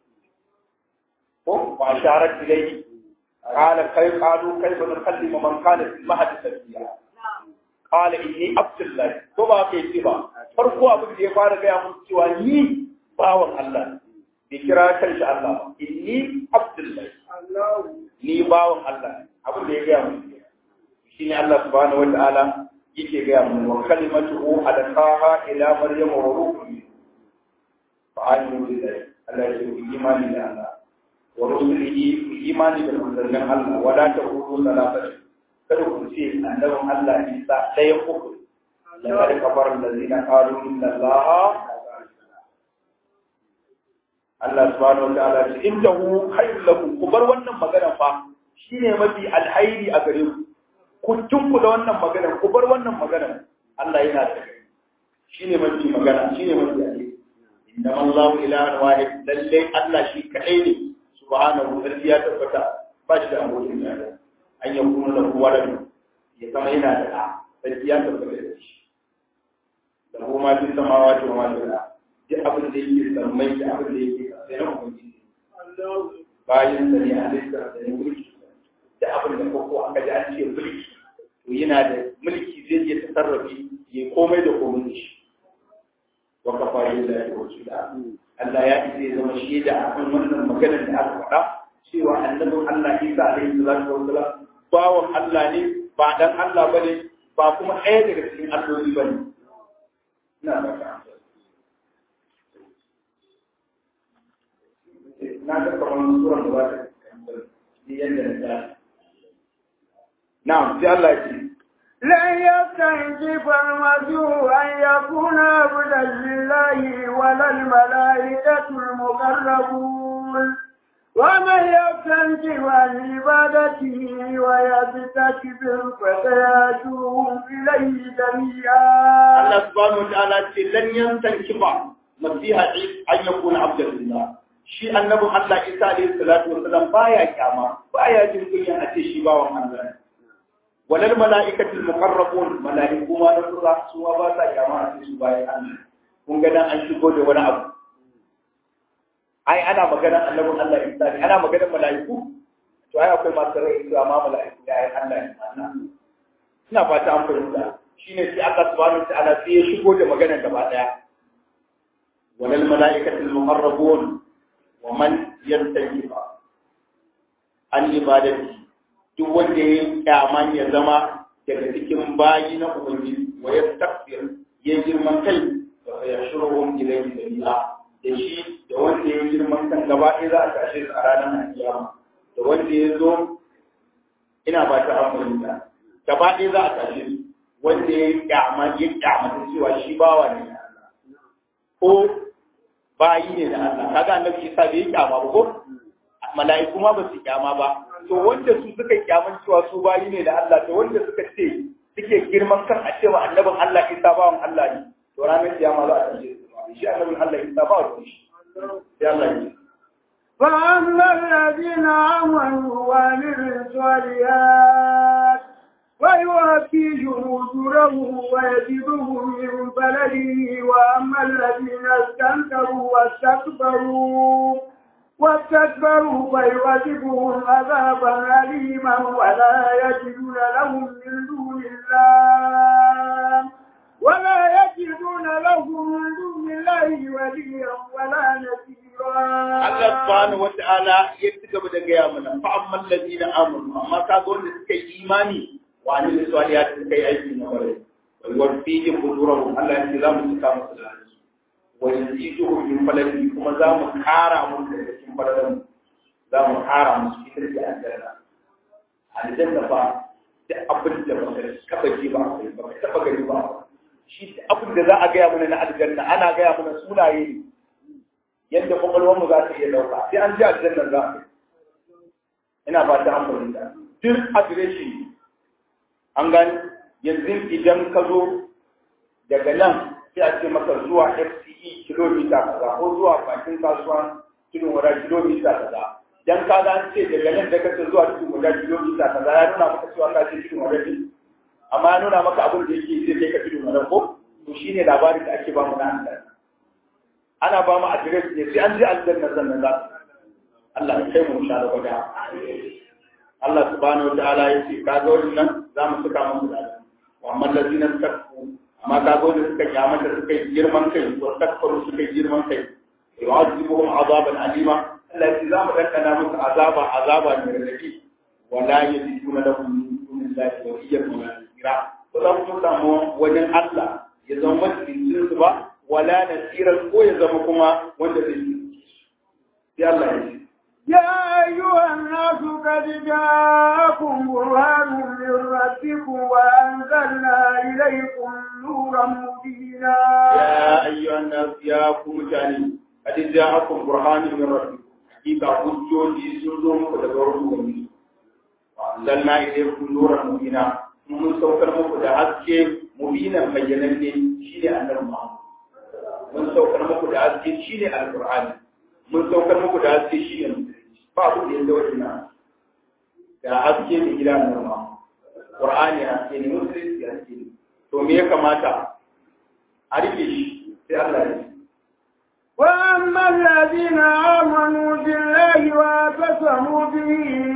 ko ba sharar ilai qala kai qalu kayfa nukallimu man kana fil mahdi sabiya qala inni abdullah ko ba kai ce ba farko abin da ya fara gaya mun cewa ni bawan Allah bai kira kanshi Allah ba inni abdullah ni bawan Allah abin da ya gaya mun shine Allah subhanahu wa ta'ala yake gaya mun wa kalimatuhu alqaha ila maryam wa ruhi fa aminu billahi Allah ya yi imani da Allah wa rusulihi imani da manzannin Allah wa la taqulu salatan kada ku ce annabin Allah Isa ɗaya uku laqad kafara allazina qalu inna allaha Allah subhanahu wa ta'ala ce innahu khayrun lakum ku bar wannan magana fa shine mafi alhairi a gare ku ku tunku da wannan magana ku bar wannan magana Allah yana da shine mafi magana shine mafi alheri inna Allahu ilahan wahid lalle Allah shi kadai ne subhanahu wa ta'ala ya tabbata ba shi da abokin tare an yi kuma da kowa da ya zama yana da ɗa sai ya tabbata da shi da kuma fi samawa da ma da duk abin da yake sammai da abin da yake sai na ubangiji bayan da ne halitta da ne mulki da abin da koko aka ji an ce mulki to yana da mulki zai iya tasarrafi ya komai da komai da shi wa kafa lillahi wa rasula Allah ya isa ya zama shaida akan wannan maganar da aka faɗa cewa annabin Allah Isa alaihi salatu wa salam bawan Allah ne ba dan Allah bane ba kuma ɗaya daga cikin alloli bane ina ba ka na ga kamar sura da ba ta yadda na ta na'am sai Allah ya ce لن يستنجب المسيح أن يكون عبدا لله ولا الملائكة المقربون ومن يستنكر عن عبادته ويستكبر فسيأتوه إليه جميعا. الله سبحانه وتعالى لن يستنكر مسيح أن يكون عبدا لله. shi annabin Allah Isa alayhi salatu wa salam baya kyama baya jin kunya a ce shi bawan Allah walal mala'ikatul muqarrabun mala'iku ma da su su ba sa kyama a ce su bayan Allah kun ga dan an shigo da wani abu ai ana magana annabin Allah Isa ne ana magana mala'iku to ai akwai masu rai su amma mala'iku da ai Allah ne Allah ina fata an fahimta shine sai Allah subhanahu wa ta'ala sai ya shigo da magana gaba daya walal mala'ikatul muqarrabun wa man yantajiba an ibadati duk wanda ya kyaman ya zama daga cikin bayi na ubangiji wa yastakbir ya girman kai wa yashruhum ilayhi jami'a da shi da wanda ya girman kan gaba ɗaya za a tashe su a ranar alkiyama da wanda ya zo ina ba ta amfani gaba ɗaya za a tashe su wanda ya kyama ya kyama cewa shi bawa ne na Allah ko bayi ne da Allah kaga annabi Isa bai kyama ba ko mala'iku ma ba su kyama ba to wanda su suka kyaman cewa su bayi ne da Allah to wanda suka ce suke girman kan a cewa annabin Allah Isa bawan Allah ne to ranar kiyama za a tashi shi annabin Allah Isa ba wa shi sai Allah ya فأما الذين آمنوا وعملوا الصالحات ويوفيهم أجورهم ويزيدهم من بلده وأما الذين استنكروا واستكبروا واستكبروا فيعذبهم عذابا أليما ولا يجدون لهم من دون الله ولا يجدون لهم من دون الله وليا ولا نصيرا Allah subhanahu wa ta'ala ya ci gaba da gaya mana fa amman ladina amanu amma ka ga wanda suka yi imani wa ne da swaliya da suka yi aiki na bare wa yuwaffihim ujurahum Allah ya ce za mu cika musu da su wa yaziduhum min falaki kuma za mu kara musu da cikin falalan za mu kara musu ita ce aljanna aljanna fa da abin da ba ka taba ji ba ba ka taba gani ba shi abin da za a gaya mana na aljanna ana gaya mana sunaye ne yadda kwakwalwarmu za ta iya dauka sai an ji aljannar za a ina ba ta amfani da duk adireshi an gani yanzu idan ka zo daga nan sai a ce maka zuwa fce kilomita kaza ko zuwa bakin kasuwa tudun wada kilomita kaza dan ka ga ce daga nan da kace zuwa tudun wada kilomita kaza ya nuna maka cewa ka ce tudun wada ne amma ya nuna maka abin da yake zai kai ka tudun wada ko to shine labarin da ake ba mu na aljanna ana ba mu adres ne sai an ji aljanna sannan za Allah ya kai mu sha da gwada Allah subhanahu wataala ya ce kaga wannan za mu saka musu da wa amma allazina takfu amma kaga wanda suka kyamata suka yi girman kai wa takfaru suka yi girman kai yu'azibuhum azaban alima Allah ya ce za mu dandana musu azaba azaba mai radadi wala yajiduna lahum min dunillahi waliyyan wala nasira ba za mu samu wajen Allah ya zama majalisin su ba wala nasiran ko ya zama kuma wanda zai yi sai Allah ya ce يا أيها الناس قد جاءكم برهان من ربكم وأنزلنا إليكم نورا مبينا يا أيها الناس يا كومتاني قد جاءكم برهان من ربكم حقيقة حجوجي سنزوم فتدوروا وأنزلنا إليكم نورا مبينا mun saukar muku da haske mubinan bayyananne shine annabi Muhammad mun saukar muku da haske shine alqur'ani mun saukar muku da haske shine musulunci ba ku da yanda wannan da haske ne gida annabi Muhammad qur'ani haske ne musulunci haske ne to me ya kamata a rike shi sai Allah ya ce وأما الذين آمنوا بالله واعتصموا به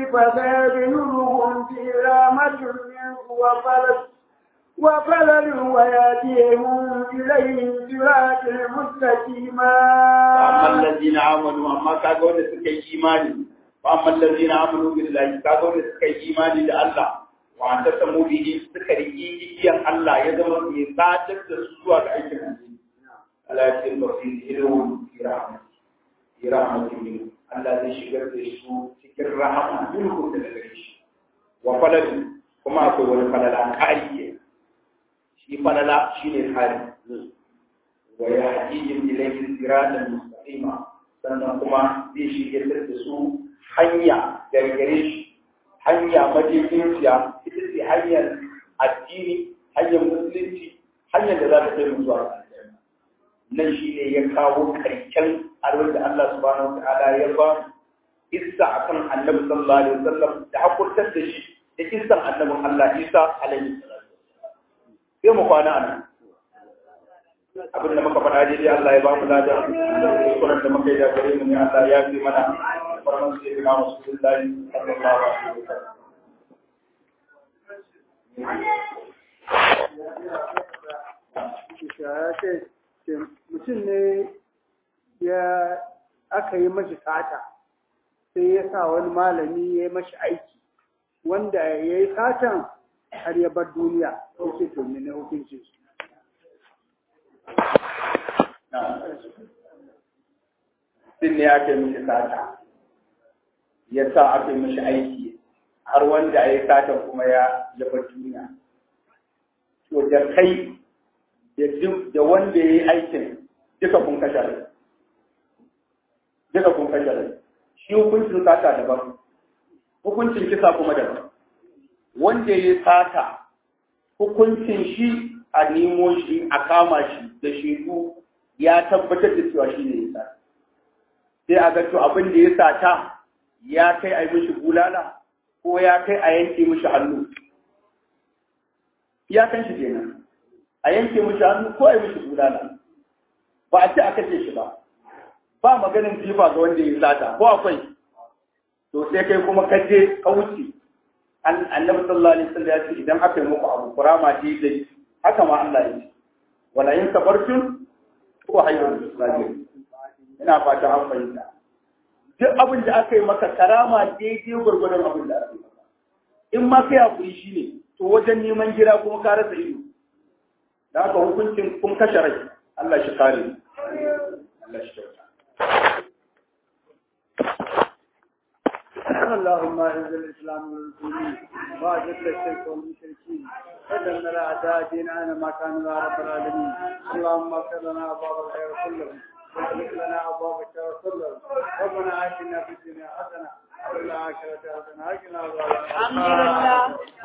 فسيدخلهم في رحمة منه وفلل وفلل ويأتيهم إليه صراط مستقيما وأما الذين آمنوا أما كاغون سكي إيماني وأما الذين آمنوا بالله كاغون سكي إيماني لله واعتصموا به سكري إيجيان الله يزمن يساعدك تسوى بأيكم ala cikin tafsir ilmun fi rahmat fi rahmatin min Allah zai shigar da su cikin rahama minhu da gare shi wa falal kuma akwai wani falala kari ke shi falala shine kari wa yahdihim ilayhi siratan mustaqima sannan kuma zai shigar da su hanya daga gare shi hanya madaidaiciya ita ce hanyar addini hanyar musulunci hanyar da za ta kai mu zuwa nan shi ne ya kawo karken abin da Allah subhanahu wa ta'ala ya ba isa akan annabi sallallahu alaihi wasallam da hakurtar da shi da kisan annabin Allah Isa alaihi salatu sai mu kwana anan abin da muka faɗa daidai Allah ya ba mu lada kuskuren da muka yi da gare mu ne Allah ya fi mana farman sai ga Rasulullahi sallallahu alaihi wasallam ya ce mutum ne ya aka yi mashi sata sai ya sa wani malami ya yi mashi aiki wanda ya yi satan har ya bar duniya ya ce to ne hukuncin su Sin ne ake mishi sata, ya sa ake mishi aiki har wanda ya yi sata kuma ya bar duniya. To da kai da wanda ya yi aikin duka kun kashe rai. Duka kun kashe rai. Shi hukuncin sata daban, hukuncin kisa kuma daban. Wanda ya yi sata hukuncin shi a nemo shi a kama shi da shaidu ya tabbatar da cewa shi ne ya sa sai a ga to abin da ya sata ya kai a yi mishi bulala ko ya kai a yanke mishi hannu ya kan shi kenan a yanke mishi hannu ko a yi mishi bulala ba a ce a kashe shi ba ba maganin jifa ga wanda ya sata ko akwai to sai kai kuma kaje ka wuce annabi sallallahu alaihi wasallam ya ce idan aka yi muku abu kurama ce dai haka ma Allah ya ce wala in sabartum ko hayyul sabir ina fata an fahimta duk abin da aka yi maka karama daidai gwargwadon abin da aka yi maka in ma kai hakuri shine to wajen neman gira kuma ka rasa ido da haka hukuncin kun kashe rai Allah shi kare Allah shi kyauta اللهم اعز الاسلام والمسلمين واذل الشرك والمشركين ودمر اعداء ديننا ما كانوا يا رب العالمين اللهم اغفر لنا ابواب الخير كلهم واغفر لنا ابواب الشر كلهم ربنا اتنا في الدنيا حسنه وفي الاخره حسنه وقنا عذاب النار